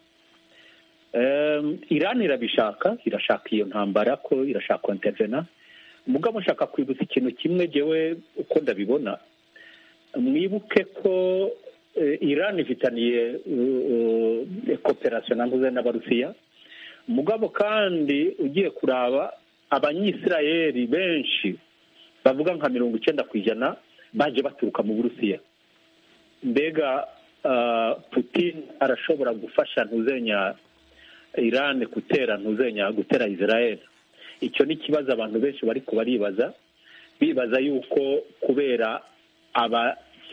iran irabishaka irashaka iyo ntambara ko irashaka kontevena mugabo nshaka kwibutsa ikintu kimwe jewe uko ndabibona mwibuke ko iran ifitaniye kooperasiyo navuze n'abarusiya mugabo kandi ugiye kuraba abanyisirayeli benshi bavuga nka mirongo icyenda ku ijana baje baturuka mu burusiya mbega putin arashobora gufasha ntuzenya iran gutera ntuzenya gutera israel icyo ni ikibazo abantu benshi bari baribaza bibaza yuko kubera aba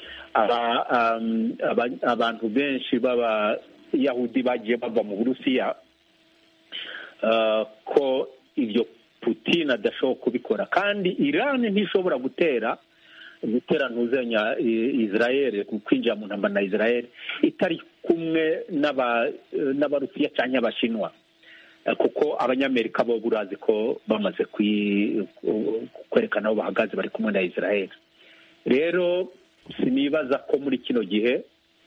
abantu benshi b'abayahudi bagiye bava mu burusiya ko ibyo putin adashobora kubikora kandi irani ntishobora gutera gutera ntuzenya israel kwinjira mu ntambara na israel itari kumwe n'abarusiya cyangwa abashinwa kuko abanyamerika bo burazi ko bamaze kwerekana aho bahagaze bari kumwe na israel rero sinibaza ko muri kino gihe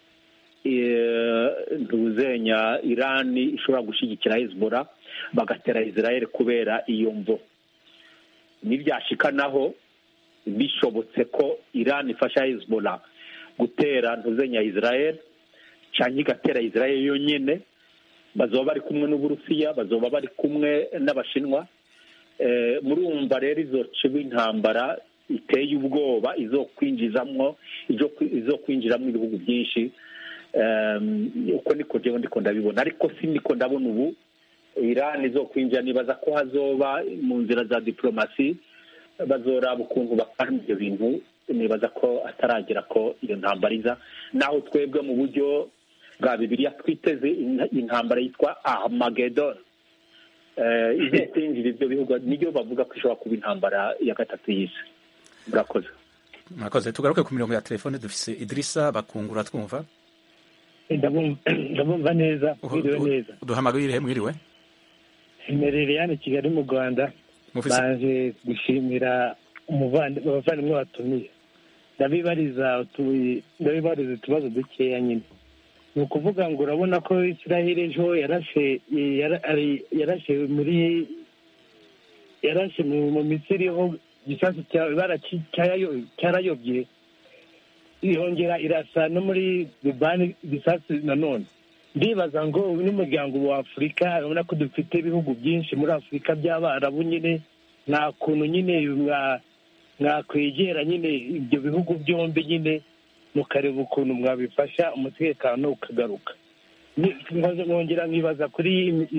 ntuzenya irani ishobora gushyigikira hezbollah bagatera israel kubera iyo mvo nibyashikanaho bishobotse ko irani ifasha hezbollah gutera ntuzenya israel cyangwa igatera israel yonyine bazoba bari kumwe n'uburusiya bazoba bari kumwe n'abashinwa murumva rero izo ciba intambara iteye ubwoba izo kwinjizamwo izo kwinjiramo ibihugu byinshi uko niko njyewe ndiko ndabibona ariko si niko ndabona ubu irani izo kwinjira nibaza ko hazoba mu nzira za diporomasi bazoraba ukuntu bakora ibyo bintu nibaza ko ataragera ko iyo ntambara iza naho twebwe mu buryo bwa bibiliya twiteze intambara yitwa ahamagedon izo kwinjira ibyo bihugu niyo bavuga ko ishobora kuba intambara ya gatatu y'isi murakoze murakoze tugaruke ku mirongo ya telefone dufise idirisa bakungura twumva ndabumva neza mwiriwe neza duhamagare mwiriwe imerere hano i kigali mu rwanda baje gushimira abavandimwe batumiye ndabibariza ndabibariza utubazo dukeya nyine ni ukuvuga ngo urabona ko israel ejo yarashe yarashe muri yarashe mu misiri ho igisasu cyarayobye yongera irasa no muri dubani igisasu nanone ndibaza ngo n'umuryango wa afurika urabona ko dufite ibihugu byinshi muri afurika by'abarabu nyine nta kuntu nyine mwakwegera nyine ibyo bihugu byombi nyine mukareba ukuntu mwabifasha umutekano ukagaruka nkongera nkibaza kuri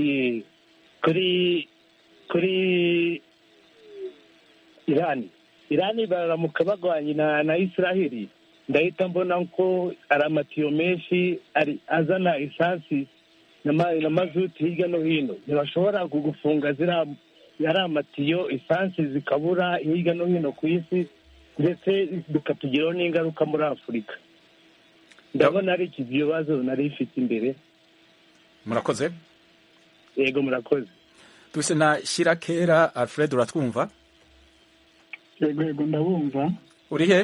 kuri kuri irani irani baramuka bagwanye na israheli ndahita mbona ko ari amatiyo menshi azana esansi na mazuti hirya no hino ntibashobora gufunga ziriya ari amatiyo esansi zikabura hirya no hino ku isi ndetse bikatugiraho n'ingaruka muri afurika ndabona ari iki bibazo nari ifite imbere murakoze yego murakoze duse na shirakera alfred uratwumva yego yego ndabumva uri he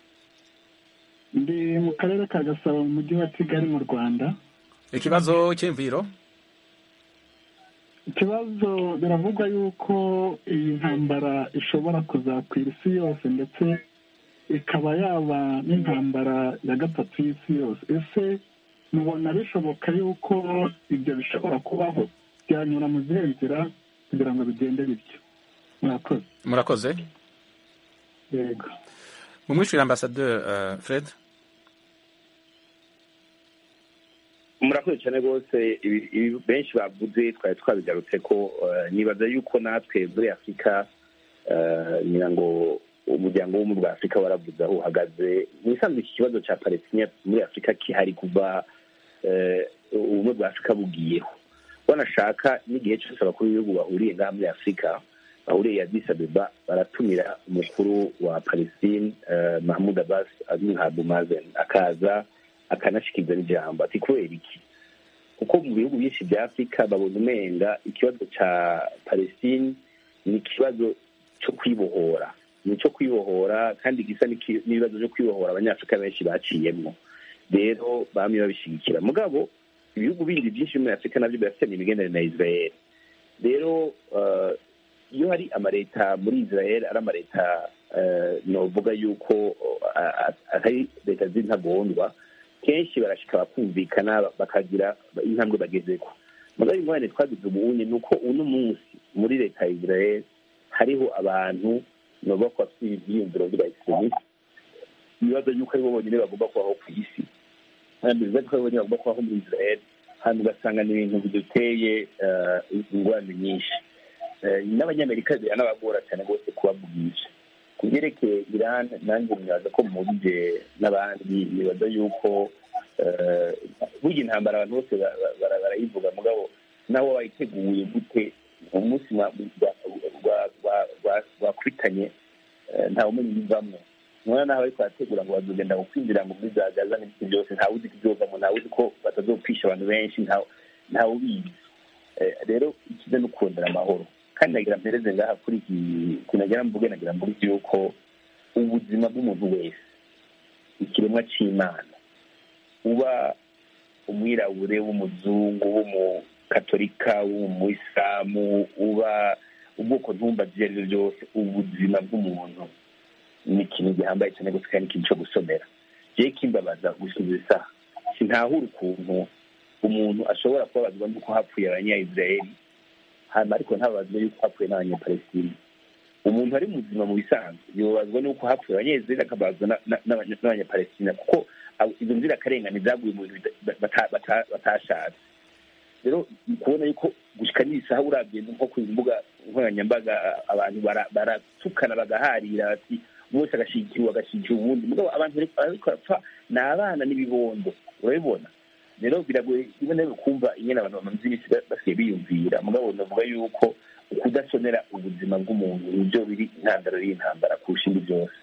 ndi mu karere ka gasabo mu mujyi wa kigali mu rwanda ikibazo cy'imviro ikibazo biravugwa yuko iyi ntambara ishobora kuzakwira isi yose ndetse ikaba yaba n'intambara ya gatatu y'isi yose ese mubona bishoboka yuko ibyo bishobora kubaho byanyura mu zihe nzira kugira ngo bigende bityo murakoze murakoze yego mumwishyurire ambasaderi fred murakoze cyane rwose benshi bavuze twari twabigarutse ko nibaza yuko natwe muri afurika ngira ngo umuryango w'ubumwe bwa afurika waravuze aho uhagaze mu isanzwe iki kibazo cya palestine muri afurika kihari kuva ubumwe bwa afurika bugiyeho banashaka n'igihe cyose abakuru b'ibihugu bahuriye ngaha muri afurika bahuriye ya disabeba baratumira umukuru wa palestine mahmud abbas azwi nka bumazen akaza akanashikiriza n'ijambo ati kubera iki kuko mu bihugu byinshi bya afurika babona umenga ikibazo cya palestine ni ikibazo cyo kwibohora ni icyo kwibohora kandi gisa n'ibibazo byo kwibohora abanyafurika benshi baciyemo rero bamwe babishyigikira mugabo ibihugu bindi byinshi muri afurika nabyo birafitanye imigenderanire na israel rero iyo hari amaleta muri israel ari amaleta novuga yuko atari leta z'intagondwa kenshi barashika bakumvikana bakagira intambwe bagezeko mugabo ingorane twagize ubunye ni uko uno munsi muri leta ya israel hariho abantu novuga ko bafite ibyiyumviro by'abayisilamisi ibibazo yuko aribo bonyine bagomba kubaho ku isi kandi ibibazo ko aribo bonyine bagomba kubaho muri israel hanyuma ugasanga ni ibintu biduteye ingorane nyinshi n'abanyamerika biranabagora cyane rwose kubavugisha ku byerekeye iran nanjye nibaza ko mubije n'abandi nibaza yuko burya intambara abantu bose barayivuga mugabo nawe wayiteguye gute umunsi rwakubitanye ntawe umenya ibivamo nubona naho ariko barategura ngo bazogenda gukwinjira ngo muri za gaza n'ibiti byose ntawe uzi ko ibyovamo ntawe uzi ko batazopfisha abantu benshi ntawe ubizi rero ikiza no kurondera amahoro kandi nagira mpereze ngaha kuri iki kunagira mvuge nagira mvuge yuko ubuzima bw'umuntu wese ikiremwa c'imana uba umwirabure w'umuzungu w'umukatolika w'umuyisilamu uba ubwoko ntumba ibyo ari byo byose ubuzima bw'umuntu ni ikintu gihambaye cyane gusa kandi ikintu cyo gusomera jewe kimbabaza gusubiza isaha sintahura ukuntu umuntu ashobora kubabazwa n'uko hapfuye abanyayisiraheli hanyuma ariko ntababazwe yuko hapfuye n'abanyapalestina umuntu ari muzima mu bisanzwe yobazwa n'uko hapfuye abanyayisiraheli akabazwa n'abanyapalestina kuko izo nzirakarengane zaguye mu bintu batashatse rero kubona yuko gushika n'isaha urabye nko ku mbuga nkoranyambaga abantu baratukana bagaharira bati umwe wese agashyigikiwe agashyigikira uwundi mugabo abantu bariko barapfa ni abana n'ibibondo urabibona rero biragoye rimwe na rimwe kumva ingene abantu bamaze iminsi basigaye biyumvira mugabo navuga yuko ukudasonera ubuzima bw'umuntu nibyo biri intandaro y'intambara kurusha indi byose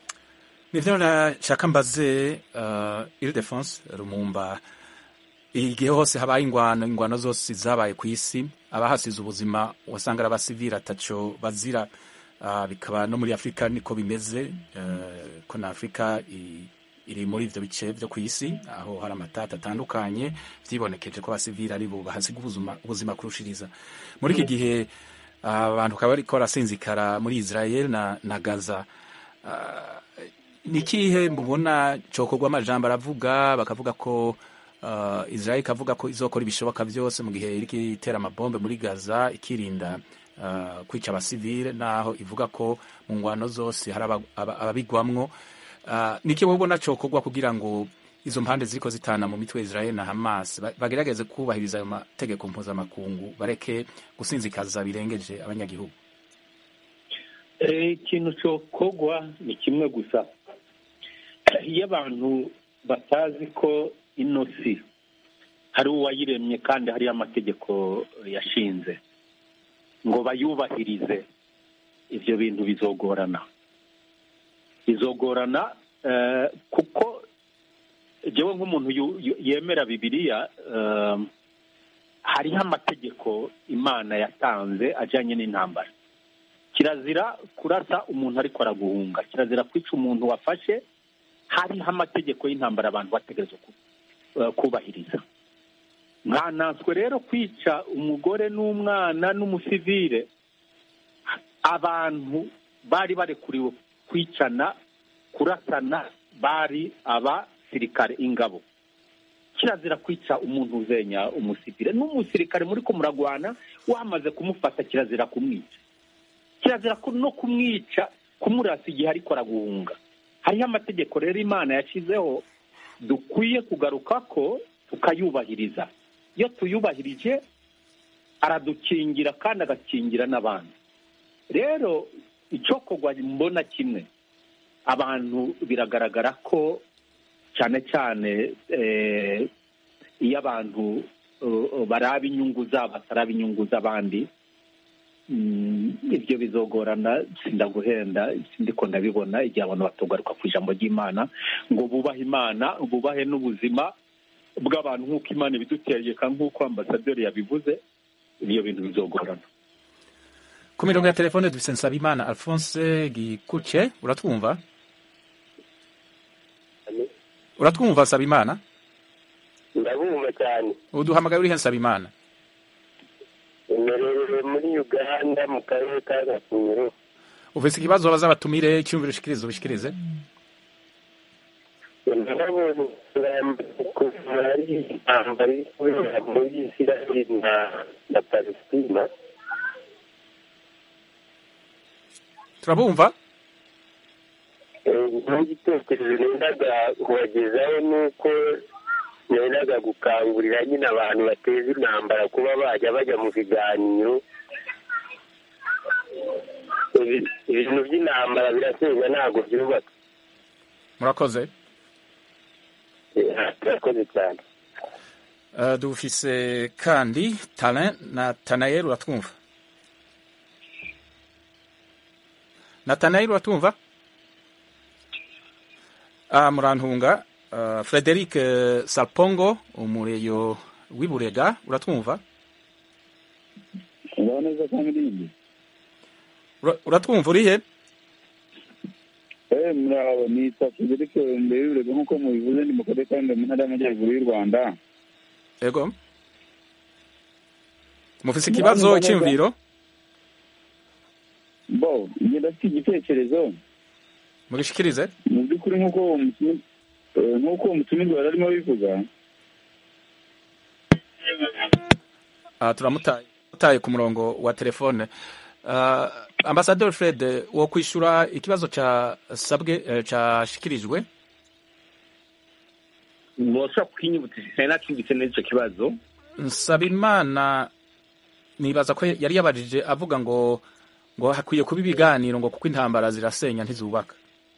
nivyo nashaka mbaze uh, Ildefonse Rumumba igihe hose habaye ingwano ingwano zose zabaye ku isi abahasize ubuzima wasanga ari abasivili ataco bazira uh, bikaba no muri afurika niko bimeze uh, ko na afurika iri muri ivyo bice vyo ku isi aho hari amatata atandukanye vyibonekeje ko abasivili ari bo bahasiga ubuzima, ubuzima kurushiriza muri iki gihe abantu uh, bakaba bariko barasinzikara muri israel na, na gaza uh, ni ikihe mubona cokorwa amajambo aravuga bakavuga ko uh, israel ikavuga ko izokora ibishoboka byose mu gihe iriko itera amabombe muri gaza ikirinda uh, kwica abasivile naho ivuga ko mu ngwano zose hari ababigwamwo uh, ni ikihe mubona cokorwa kugira ngo izo mpande ziriko zitana mu mitwe israel na hamas bagerageze kubahiriza ayo mategeko mpuzamakungu bareke gusinzikaza birengeje abanyagihugu ikintu cokorwa ni kimwe gusa iyo abantu batazi ko ino si hari uwayiremye kandi hariyo amategeko yashinze ngo bayubahirize ibyo bintu bizogorana bizogorana kuko njyewe nk'umuntu yemera bibiliya hariho amategeko imana yatanze ajyanye n'intambara kirazira kurasa umuntu ariko araguhunga kirazira kwica umuntu wafashe hariho amategeko y'intambara abantu bategereza kubahiriza nkananswe rero kwica umugore n'umwana n'umusivire abantu bari barekuriwe kwicana kurasana bari abasirikare ingabo kirazira kwica umuntu uzenya umusivire n'umusirikare muri ko muragwana wamaze kumufata kirazira kumwica kirazira no kumwica kumurasa igihe ariko araguhunga hariho amategeko rero imana yashyizeho dukwiye kugaruka ko tukayubahiriza iyo tuyubahirije aradukingira kandi agakingira n'abandi rero icyokorwa mbona kimwe abantu biragaragara ko cyane cyane iyo abantu baraba inyungu zabo bataraba inyungu z'abandi ibyo bizogorana sindaguhenda sindiko ndabibona igihe abantu batogaruka ku ijambo ry'imana ngo bubahe imana bubahe n'ubuzima bw'abantu nk'uko imana ibidutegeka nk'uko ambasaderi yabivuze ibyo bintu bizogorana ku mirongo ya telefone dufite nsabimana alphonse gikuce uratwumva uratwumva nsabimana ndabumva cyane uduhamagaye urihe nsabimana imerereye muri uganda mu karere ka gasumiro ufite ikibazo baza batumire icyumviro ushikirize ubishikirize ndabonye kuva ari intambara iri kubera muri isiraheli na na palestina turabumva n'igitekerezo nendaga kubagezaho ni uko nendaga gukangurira nyine abantu bateza intambara kuba bajya bajya mu biganiro ibi- ibintu by'intambara biraterwa ntabwo byubaka murakoze murakoze cyane Uh, dufise kandi Talin na Tanayeli uratwumva Natanayeli uratwumva ah, murantunga uh, Frederic uh, Salpongo umureyo w'iburega uratwumva ngaho neza kandi irindi Ura- uratwumva urihe eh muraho nitwa Frederic mbere y'urego nk'uko mubivuze ni mu karere ka Ngoma mu ntara y'amajyaruguru y'u Rwanda ego mufise ikibazo cy'imviro bo njye ndafite igitekerezo mugishikirize mu by'ukuri nk'uko uwo mutumi- eh, nk'uko uwo mutumirwa yari arimo abivuga Ah, turamutaye mutaye ku murongo wa telefone uh, ambasaderi fred wo kwishura ikibazo ca sabwe eh, cashikirijwe mwoshobora kwinyibutsa sinari nacyumvise neza icyo kibazo nsabimana nibaza ko yari yabajije avuga ngo ngo hakwiye kuba ibiganiro ngo kuko intambara zirasenya ntizubaka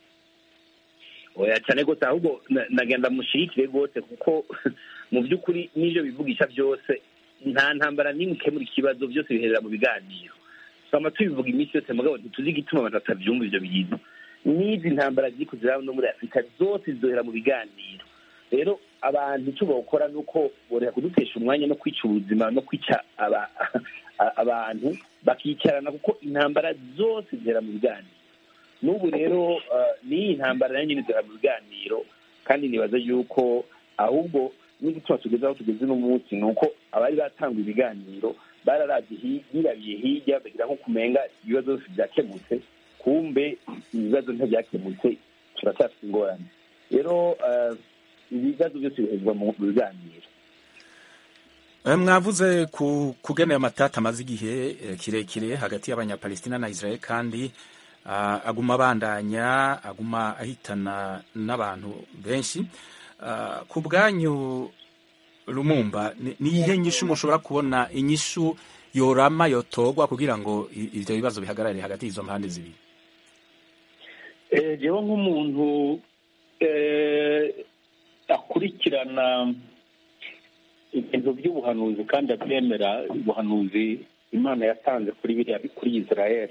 oya cyane rwose ahubwo na- nagenda mushigikire rwose kuko mu by'ukuri n'ibyo bivugisha byose nta ntambara n'imwe ikemura ikibazo byose biherera mu biganiro twama tubivuga iminsi yose mugabo ntituzi igituma abantu batavyumva ivyo bintu n'izi ntambara ziri kuziraba no muri afurika zose zizohera mu biganiro rero abantu icyo bawukora ni uko boreka kudutesha umwanya no kwica ubuzima no kwica aba- abantu bakicarana kuko intambara zose zihera mu biganiro n'ubu rero eh, n'iyi ntambara nayo nyine zihera mu biganiro kandi nibaza yuko ahubwo n'igituma tugeze aho tugeze uno munsi ni uko abari batanga ibiganiro bararabye hi- birabiye hirya bagira nko kumenga ibibazo byose byakemutse kumbe ibibazo ntibyakemutse turacyafite ingorane rero eh, ibibazo byose bihezwa mu biganiro Eh, mwavuze ku kugenera amatata amaze igihe eh, kirekire hagati y'abanyapalestina na israel kandi ah, aguma abandanya aguma ahitana n'abantu benshi Ah, ku bwanyu lumumba ni ni iyihe nyishu mushobora kubona inyishu yorama yotogwa kugira ngo i- ivyo bibazo bihagarare hagati y'izo mpande zibiri Eh, jewe nk'umuntu eh, akurikirana ibintu by'ubuhanuzi kandi abyemera ubuhanuzi imana yatanze kuri biriya kuri israel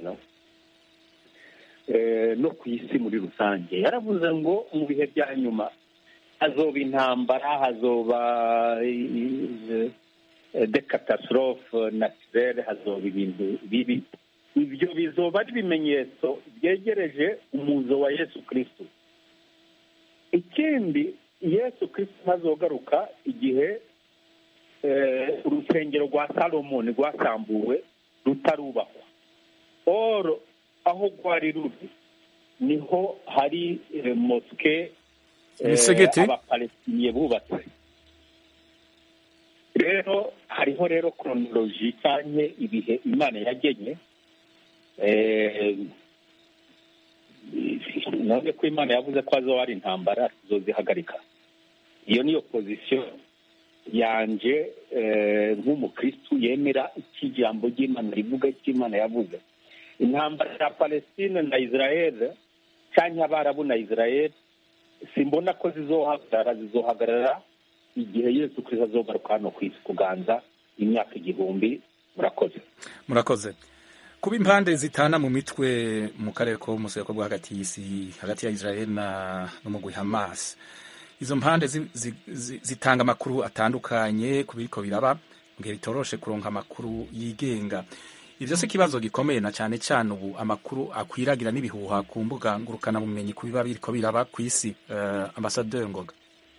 eh, no ku isi muri rusange yaravuze ngo mu bihe bya nyuma hazoba intambara hazoba eh, eh, de catastrophe naturelle hazoba ibintu bibi ibyo bizoba ari ibimenyetso byegereje umuzo wa yesu kristo ikindi yesu kristo ntazogaruka igihe eh, urusengero rwa salomoni rwasambuwe rutarubakwa oro aho rwari ruri niho hari eh, moske Imisigiti? abapalestiniye bubatse rero hariho rero kronoloji cyangwa ibihe imana yagenye Eh, none ko imana yavuze ko hazoba hari intambara tuzozihagarika iyo niyo pozisiyo yanje eh, nk'umukristu yemera icyo ijambo ry'imana rivuga icyo imana yavuze intambara ya palestine na israel cyangwa abarabu na israel simbona ko zizohagarara zizohagarara igihe yesu kristo azogaruka hano ku isi kuganza imyaka igihumbi murakoze murakoze kuba impande zitana mu mitwe mu karere ko museko bwo hagati y'isi hagati ya israel na n'umugwi hamas izo mpande zi, zi, zi, zitanga amakuru atandukanye ku biriko biraba mu gihe bitoroshe kuronka amakuru yigenga ivyo si ikibazo gikomeye na cane cane ubu amakuru akwiragira n'ibihuha ku mbuga ngurukana bumenyi ku biba biriko biraba ku isi uh, ambasaderi ngoga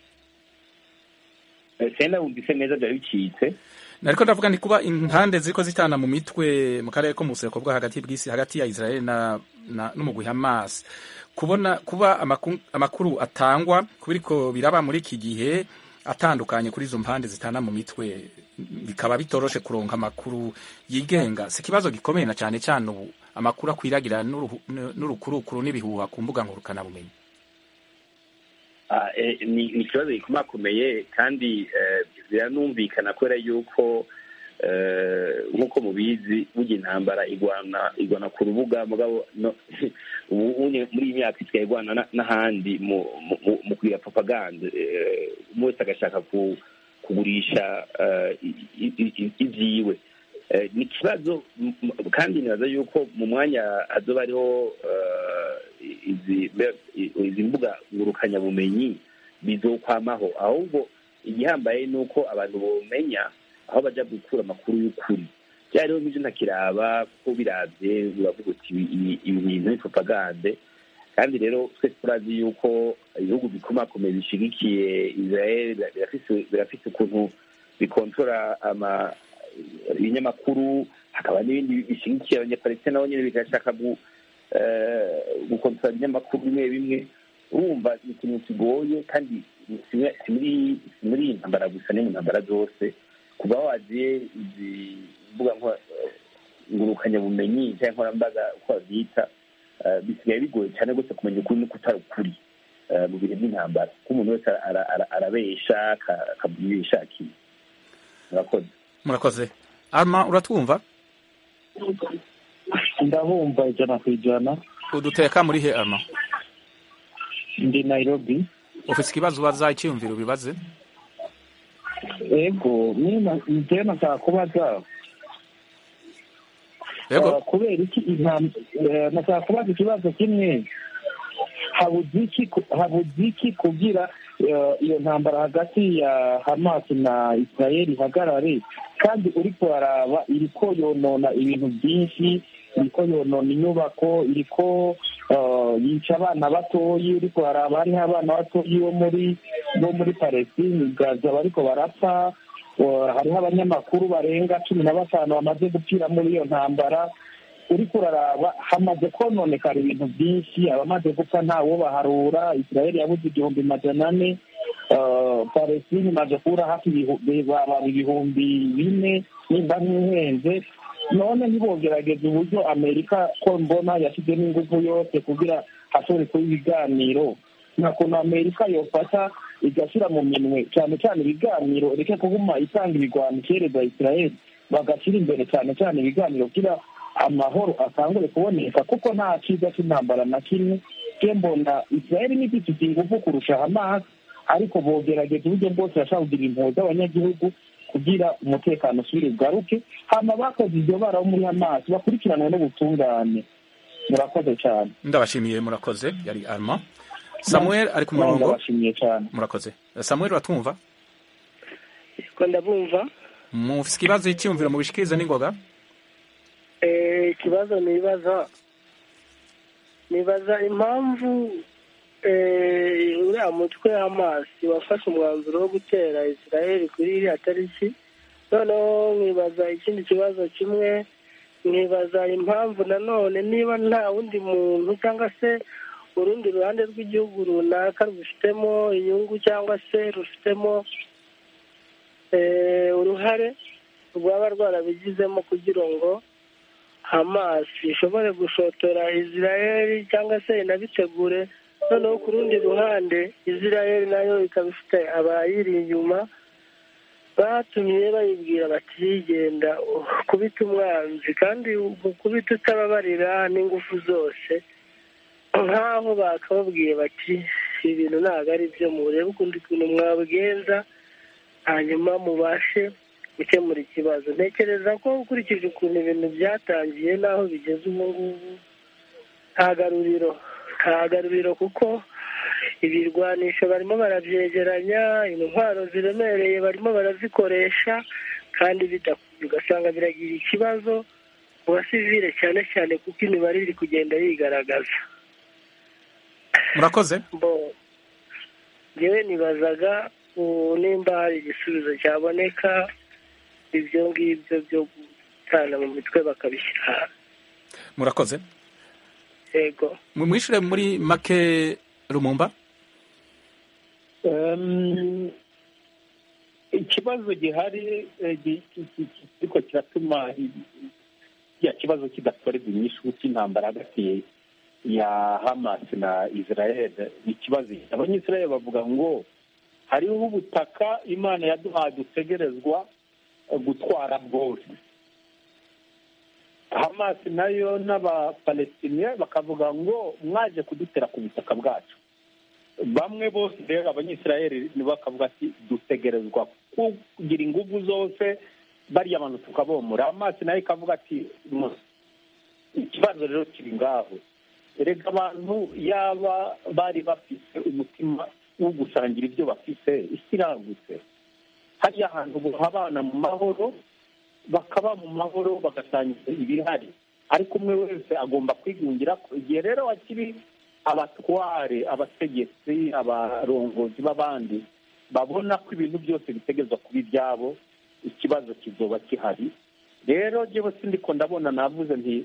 senda wumvise neza byari bicitse nariko ndavuga nti kuba impande ziriko zitana mu mitwe mu karere ko mu buseko bwo hagati bw'isi hagati ya Israel na, na n'umugwi Hamas kubona kuba amakuru, amakuru atangwa kubiriko biraba muri iki gihe atandukanye kuri izo mpande zitana mu mitwe bikaba bitoroshe kuronka amakuru yigenga si ikibazo gikomeye na cyane cyane ubu amakuru akwiragira n'uruhu- n'urukurukuru n'ibihuha ku mbuga ngurukana bumenyi Ah, eh, ni ni ikibazo gikomakomeye kandi eh, biranumvikana kubera yuko eh, nk'uko mubizi burya intambara igwana igwana ku rubuga mugabo no- ubu unye muri iyi myaka isigaye igwana na- n'ahandi mu mu- mu- mu kugira propaganda eh, umwe wese agashaka ku kugurisha eh, i- i- i- ivyiwe Eh, ni ikibazo m- m- kandi nibaza yuko mu mwanya hazoba hariho eh, izi izi mbuga ngurukanyabumenyi bizokwamaho ahubwo igihambaye ni uko abantu bomenya aho baja gukura amakuru y'ukuri bya rero nk'ivyo ntakiraba kuko biravye uravuga uti ibi- ibi- ibi bintu ni propagande kandi rero twese turazi yuko ibihugu bikomakomeye bishigikiye israel birafise birafise ukuntu bikontora ama ibinyamakuru hakaba n'ibindi bishigikiye abanyapalestina nabo nyene bigashaka gu- eh, gukontora ibinyamakuru bimwe bimwe urumva ni ikintu kigoye kandi si muri- si muri si muri iyi ntambara gusa ni mu ntambara zose kuba waziye izi mbuga nko- ngurukanyabumenyi cyangwa nkoranyambaga uko babyita eh, bisigaye bigoye cyane rwose kumenya ukuri no kutari ukuri eh, mu bihe by'intambara kuko umuntu wese ara- ara- arabesha aka- akavuga ibyo yishakiye murakoze murakoze arma uratwumva ndabumva ijana ku ijana uduteka muri he arma ndi nairobi ufise ikibazo ubaza icyiyumviro ubibaze ego njyewe nashaka kubaza Yego. Uh, kubera iki intam- eh, nashaka kubaza ikibazo kimwe habuze iki ku- habuze iki kugira eh, iyo ntambara hagati ya hamas na israel ihagarare kandi uriko waraba iriko yonona ibintu byinshi iriko yonona inyubako iriko eh, yica abana batoyi uriko waraba hariho abana batoyi bo muri bo muri palestine gaza bariko barapfa Uh, hariho abanyamakuru barenga cumi na batanu bamaze gupfira muri iyo ntambara uriko uraraba hamaze kononekara ibintu byinshi abamaze gupfa ntawo baharura israeli yabuze igihumbi majana ane uh, palestine imaze kubura hafi ibihu- baba ibihumbi bine nimba ntihenze none ntibogerageza uburyo amerika ko mbona yashyizemo ingufu yose kugira hashobore kuba ibiganiro nta kuntu amerika yofata igashyira mu minwe cyane cyane ibiganiro reke kuguma itanga ibigwano ikereza israel bagashyira imbere cyane cyane ibiganiro kugira amahoro atangure kuboneka kuko nta cyiza cy'intambara na kimwe ke mbona israel ni ifite ingufu kurusha hamas ariko bogerageza uburyo bwose bashaka kugira impuhwe z'abanyagihugu kugira umutekano usubire ugaruke hama bakoze iryo bara bo muri hamas bakurikiranwe n'ubutungane murakoze cyane ndabashimiye murakoze yari arma samuel ari ku murongo ndabashimiye cyane murakoze samuel uratwumva ko ndabumva mufise ikibazo icyiyumviro mubishikirize n'ingoga Eh, ikibazo nibaza nibaza impamvu eh, uriya mutwe w'amazi wafashe umwanzuro wo gutera israel kuri iriya tariki noneho nkibaza ikindi kibazo kimwe nkibaza impamvu nanone niba nta wundi muntu cyangwa se urundi ruhande rw'igihugu runaka rubifitemo inyungu cyangwa se rufitemo eh, uruhare rwaba rwarabigizemo kugira ngo hamas ishobore gushotora israel cyangwa se inabitegure noneho ku rundi ruhande israel nayo ikaba ifite abayiri inyuma batumye bayibwira bati yigenda kubita umwanzi kandi kubita utababarira n'ingufu zose nk'aho bakababwiye bati ibintu ntabwo ari byo murebe ukundi kuntu mwabigenza hanyuma mubashe gukemura ikibazo ntekereza ko ukurikije ukuntu ibintu byatangiye n'aho bigeze ubu ngubu nta garuriro nta garuriro kuko ibirwanisho barimo barabyegeranya intwaro ziremereye barimo barazikoresha kandi bidakwiye ugasanga biragira ikibazo mu basivile cyane cyane kuko imibare iri kugenda yigaragaza murakoze bo ngewe nibazaga ubu nimba hari igisubizo cyaboneka ibyo ngibyo byo gutana mu mitwe bakabishyira hanze murakoze yego mwishyure muri make rumumba Em, ikibazo gihari eh, gi- ki- ki- ki- ariko kiratuma ya kibazo kidatorerwa inyishu cy'intambara hagati ya hamas na israel ni ikibazo abanyisrael bavuga ngo hariho ubutaka imana yaduhaye dutegerezwa gutwara bwose hamasi nayo n'abapalestiniya bakavuga ngo mwaje kudutera ku butaka bwacu bamwe bose rero abanyisirayeli bakavuga ati dutegerezwa kugira ingufu zose bariya bantu tukabomora amazi nayo ikavuga ati ikibazo rero kiri ngaho erega abantu yaba bari bafite umutima wo gusangira ibyo bafite isi iragutse hariya hantu abana mu mahoro bakaba mu mahoro bagasangiza ibihari ariko umwe wese agomba kwigungira ko igihe rero hakiri abatware abategetsi abarongozi b'abandi babona ko ibintu byose bitegerezwa kuba ibyabo ikibazo kizoba gihari rero njyewe sindiko ndabona navuze nti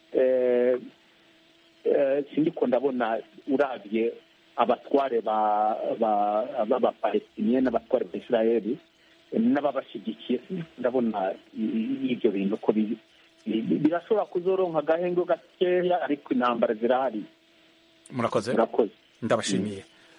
sindiko ndabona urabye abatware b'abapalestiniye n'abatware ba israeli n'ababashyigikiye ndabona ibyo bintu ko birashobora kuzoronka agahenge gakeya ariko intambara zirahari murakoze ndabashimiye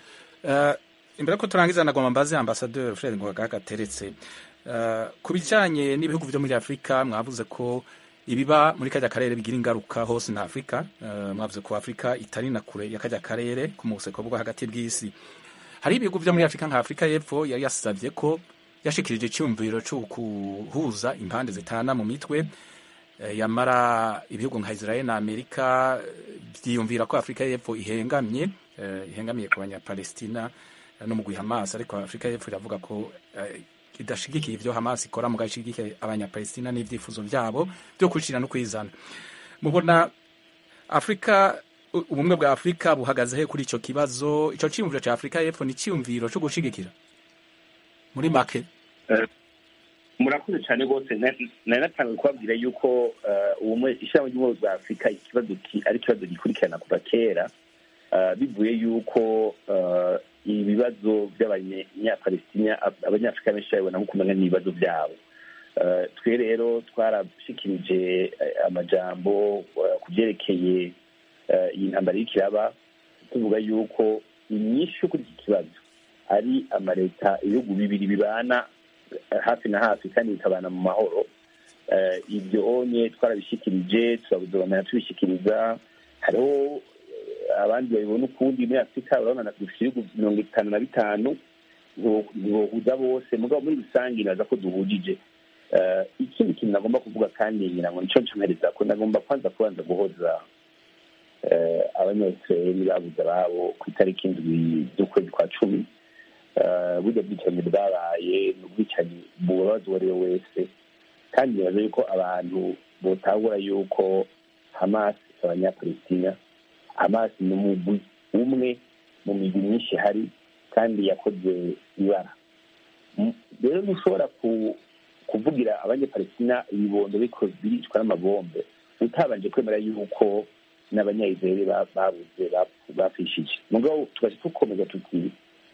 imbere ko turangiza nagomba mbaze ambasaderi fred ngoga gateretse ku bijyanye n'ibihugu byo muri afurika mwavuze ko ibiba muri kajya karere bigira ingaruka hose na afurika mwavuze ko afurika itari na kure ya kajya karere ku museko bwo hagati bw'isi hari ibihugu byo muri afurika nka afurika y'epfo yari yasabye ko yashikirije icyumviro cyo guhuza impande zitana mu mitwe yamara ibihugu nka israel na amerika byiyumvira ko afurika y'epfo ihengamye ihengamiye ku banyapalestina no mu guha amaso ariko afurika y'epfo iravuga ko idashigikiye ibyo hamas ikora mu gashigikiye abanyapalestina n'ibyifuzo byabo byo kwicira no kwizana mubona afurika ubumwe bwa afurika buhagaze he kuri icyo kibazo icyo cyiyumviro cya afurika y'epfo ni icyiyumviro cyo gushigikira muri make murakoze cyane rwose nari natangiye kubabwira yuko ishyirahamwe ry'ubumwe bwa afurika ikibazo ari ikibazo gikurikirana kuva kera bivuye yuko ibibazo by'abanyapalestina abanyafurika benshi babibona nko kumenya n'ibibazo byabo twe rero twarashikirije amajambo ku byerekeye iyi ntambara y'ikiraba tuvuga yuko inyinshi kuri iki kibazo ari amaleta ibihugu bibiri bibana hafi na hafi kandi bikabana mu mahoro ibyo onye twarabishyikirije turabuzobanira tubishyikiriza hariho abandi babibona ukundi muri afurika urabona dufite ibihugu mirongo itanu na bitanu ntibohuza bose mugabo muri rusange naza ko duhujije ikindi kintu nagomba kuvuga kandi ngira ngo nicyo ncomereza ko nagomba kwanza kubanza guhoza abanyayisirayeli babuze ababo ku itariki indwi z'ukwezi kwa cumi burya bwicanyi bwabaye ni ubwicanyi bubabaza uwo ari we wese kandi nibaza yuko abantu botahura yuko hamas abanyapalestina hamas ni umugwi umwe mu migwi myinshi ihari kandi yakoze ibara rero ntushobora kuvugira abanyapalestina ibibondo biricwa n'amabombe utabanje kwemera yuko n'abanyayizeri babuze bapfishije mugabo tugaje dukomeza tuti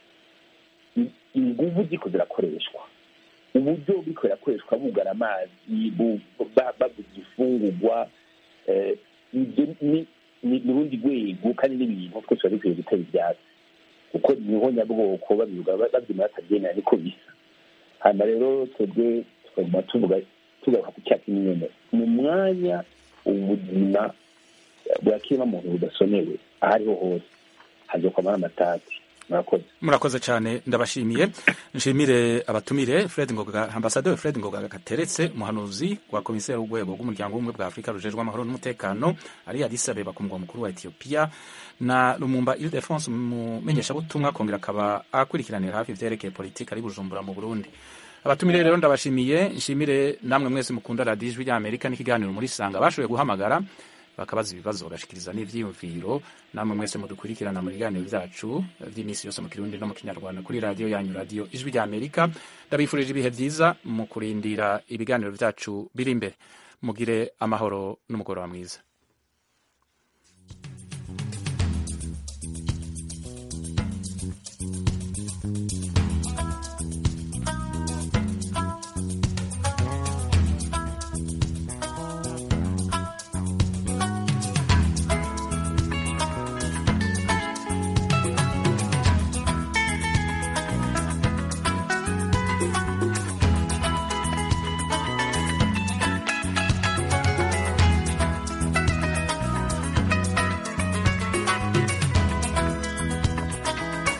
inguvu ziko zirakoreshwa uburyo buriko birakoreshwa bugara amazi babuze ifungurwa ibyo ni urundi rwego kandi n'ibintu twese biba bikwiye gutera ibyatsi kuko niho nyabwoko babivuga babyina batabyemera niko bisa hanyuma rero twebwe tukaguma tuvuga tugaruka ku cyatsi nyine mu mwanya ubuzima bwa kiremwamuntu budasonewe aho ariho hose hazokwamara amatati murakoze murakoze cyane ndabashimiye nshimire abatumire fred ngoga ambasaderi fred ngoga gateretse umuhanuzi wa komiseri w'urwego rw'umuryango w'ubumwe bwa afurika rujejwe amahoro n'umutekano ari addis abeba ku mugwa mukuru wa etiyopiya na lumumba ildefonse umumenyeshabutumwa akongera akaba akurikiranira hafi ivyerekeye politiki ari bujumbura mu burundi abatumire rero ndabashimiye nshimire namwe mwese mukunda radiyo ijwi ry'amerika n'ikiganiro muri sanga bashoboye guhamagara bakabaza ibibazo bagashikiriza n'ivyiyumviro namwe mwese mudukurikirana mu biganiro vyacu vy'iminsi yose mu kirundi no mu kinyarwanda kuri radiyo yanyu radiyo ijwi rya amerika ndabifurije ibihe vyiza mu kurindira ibiganiro vyacu biri imbere mugire amahoro n'umugoroba mwiza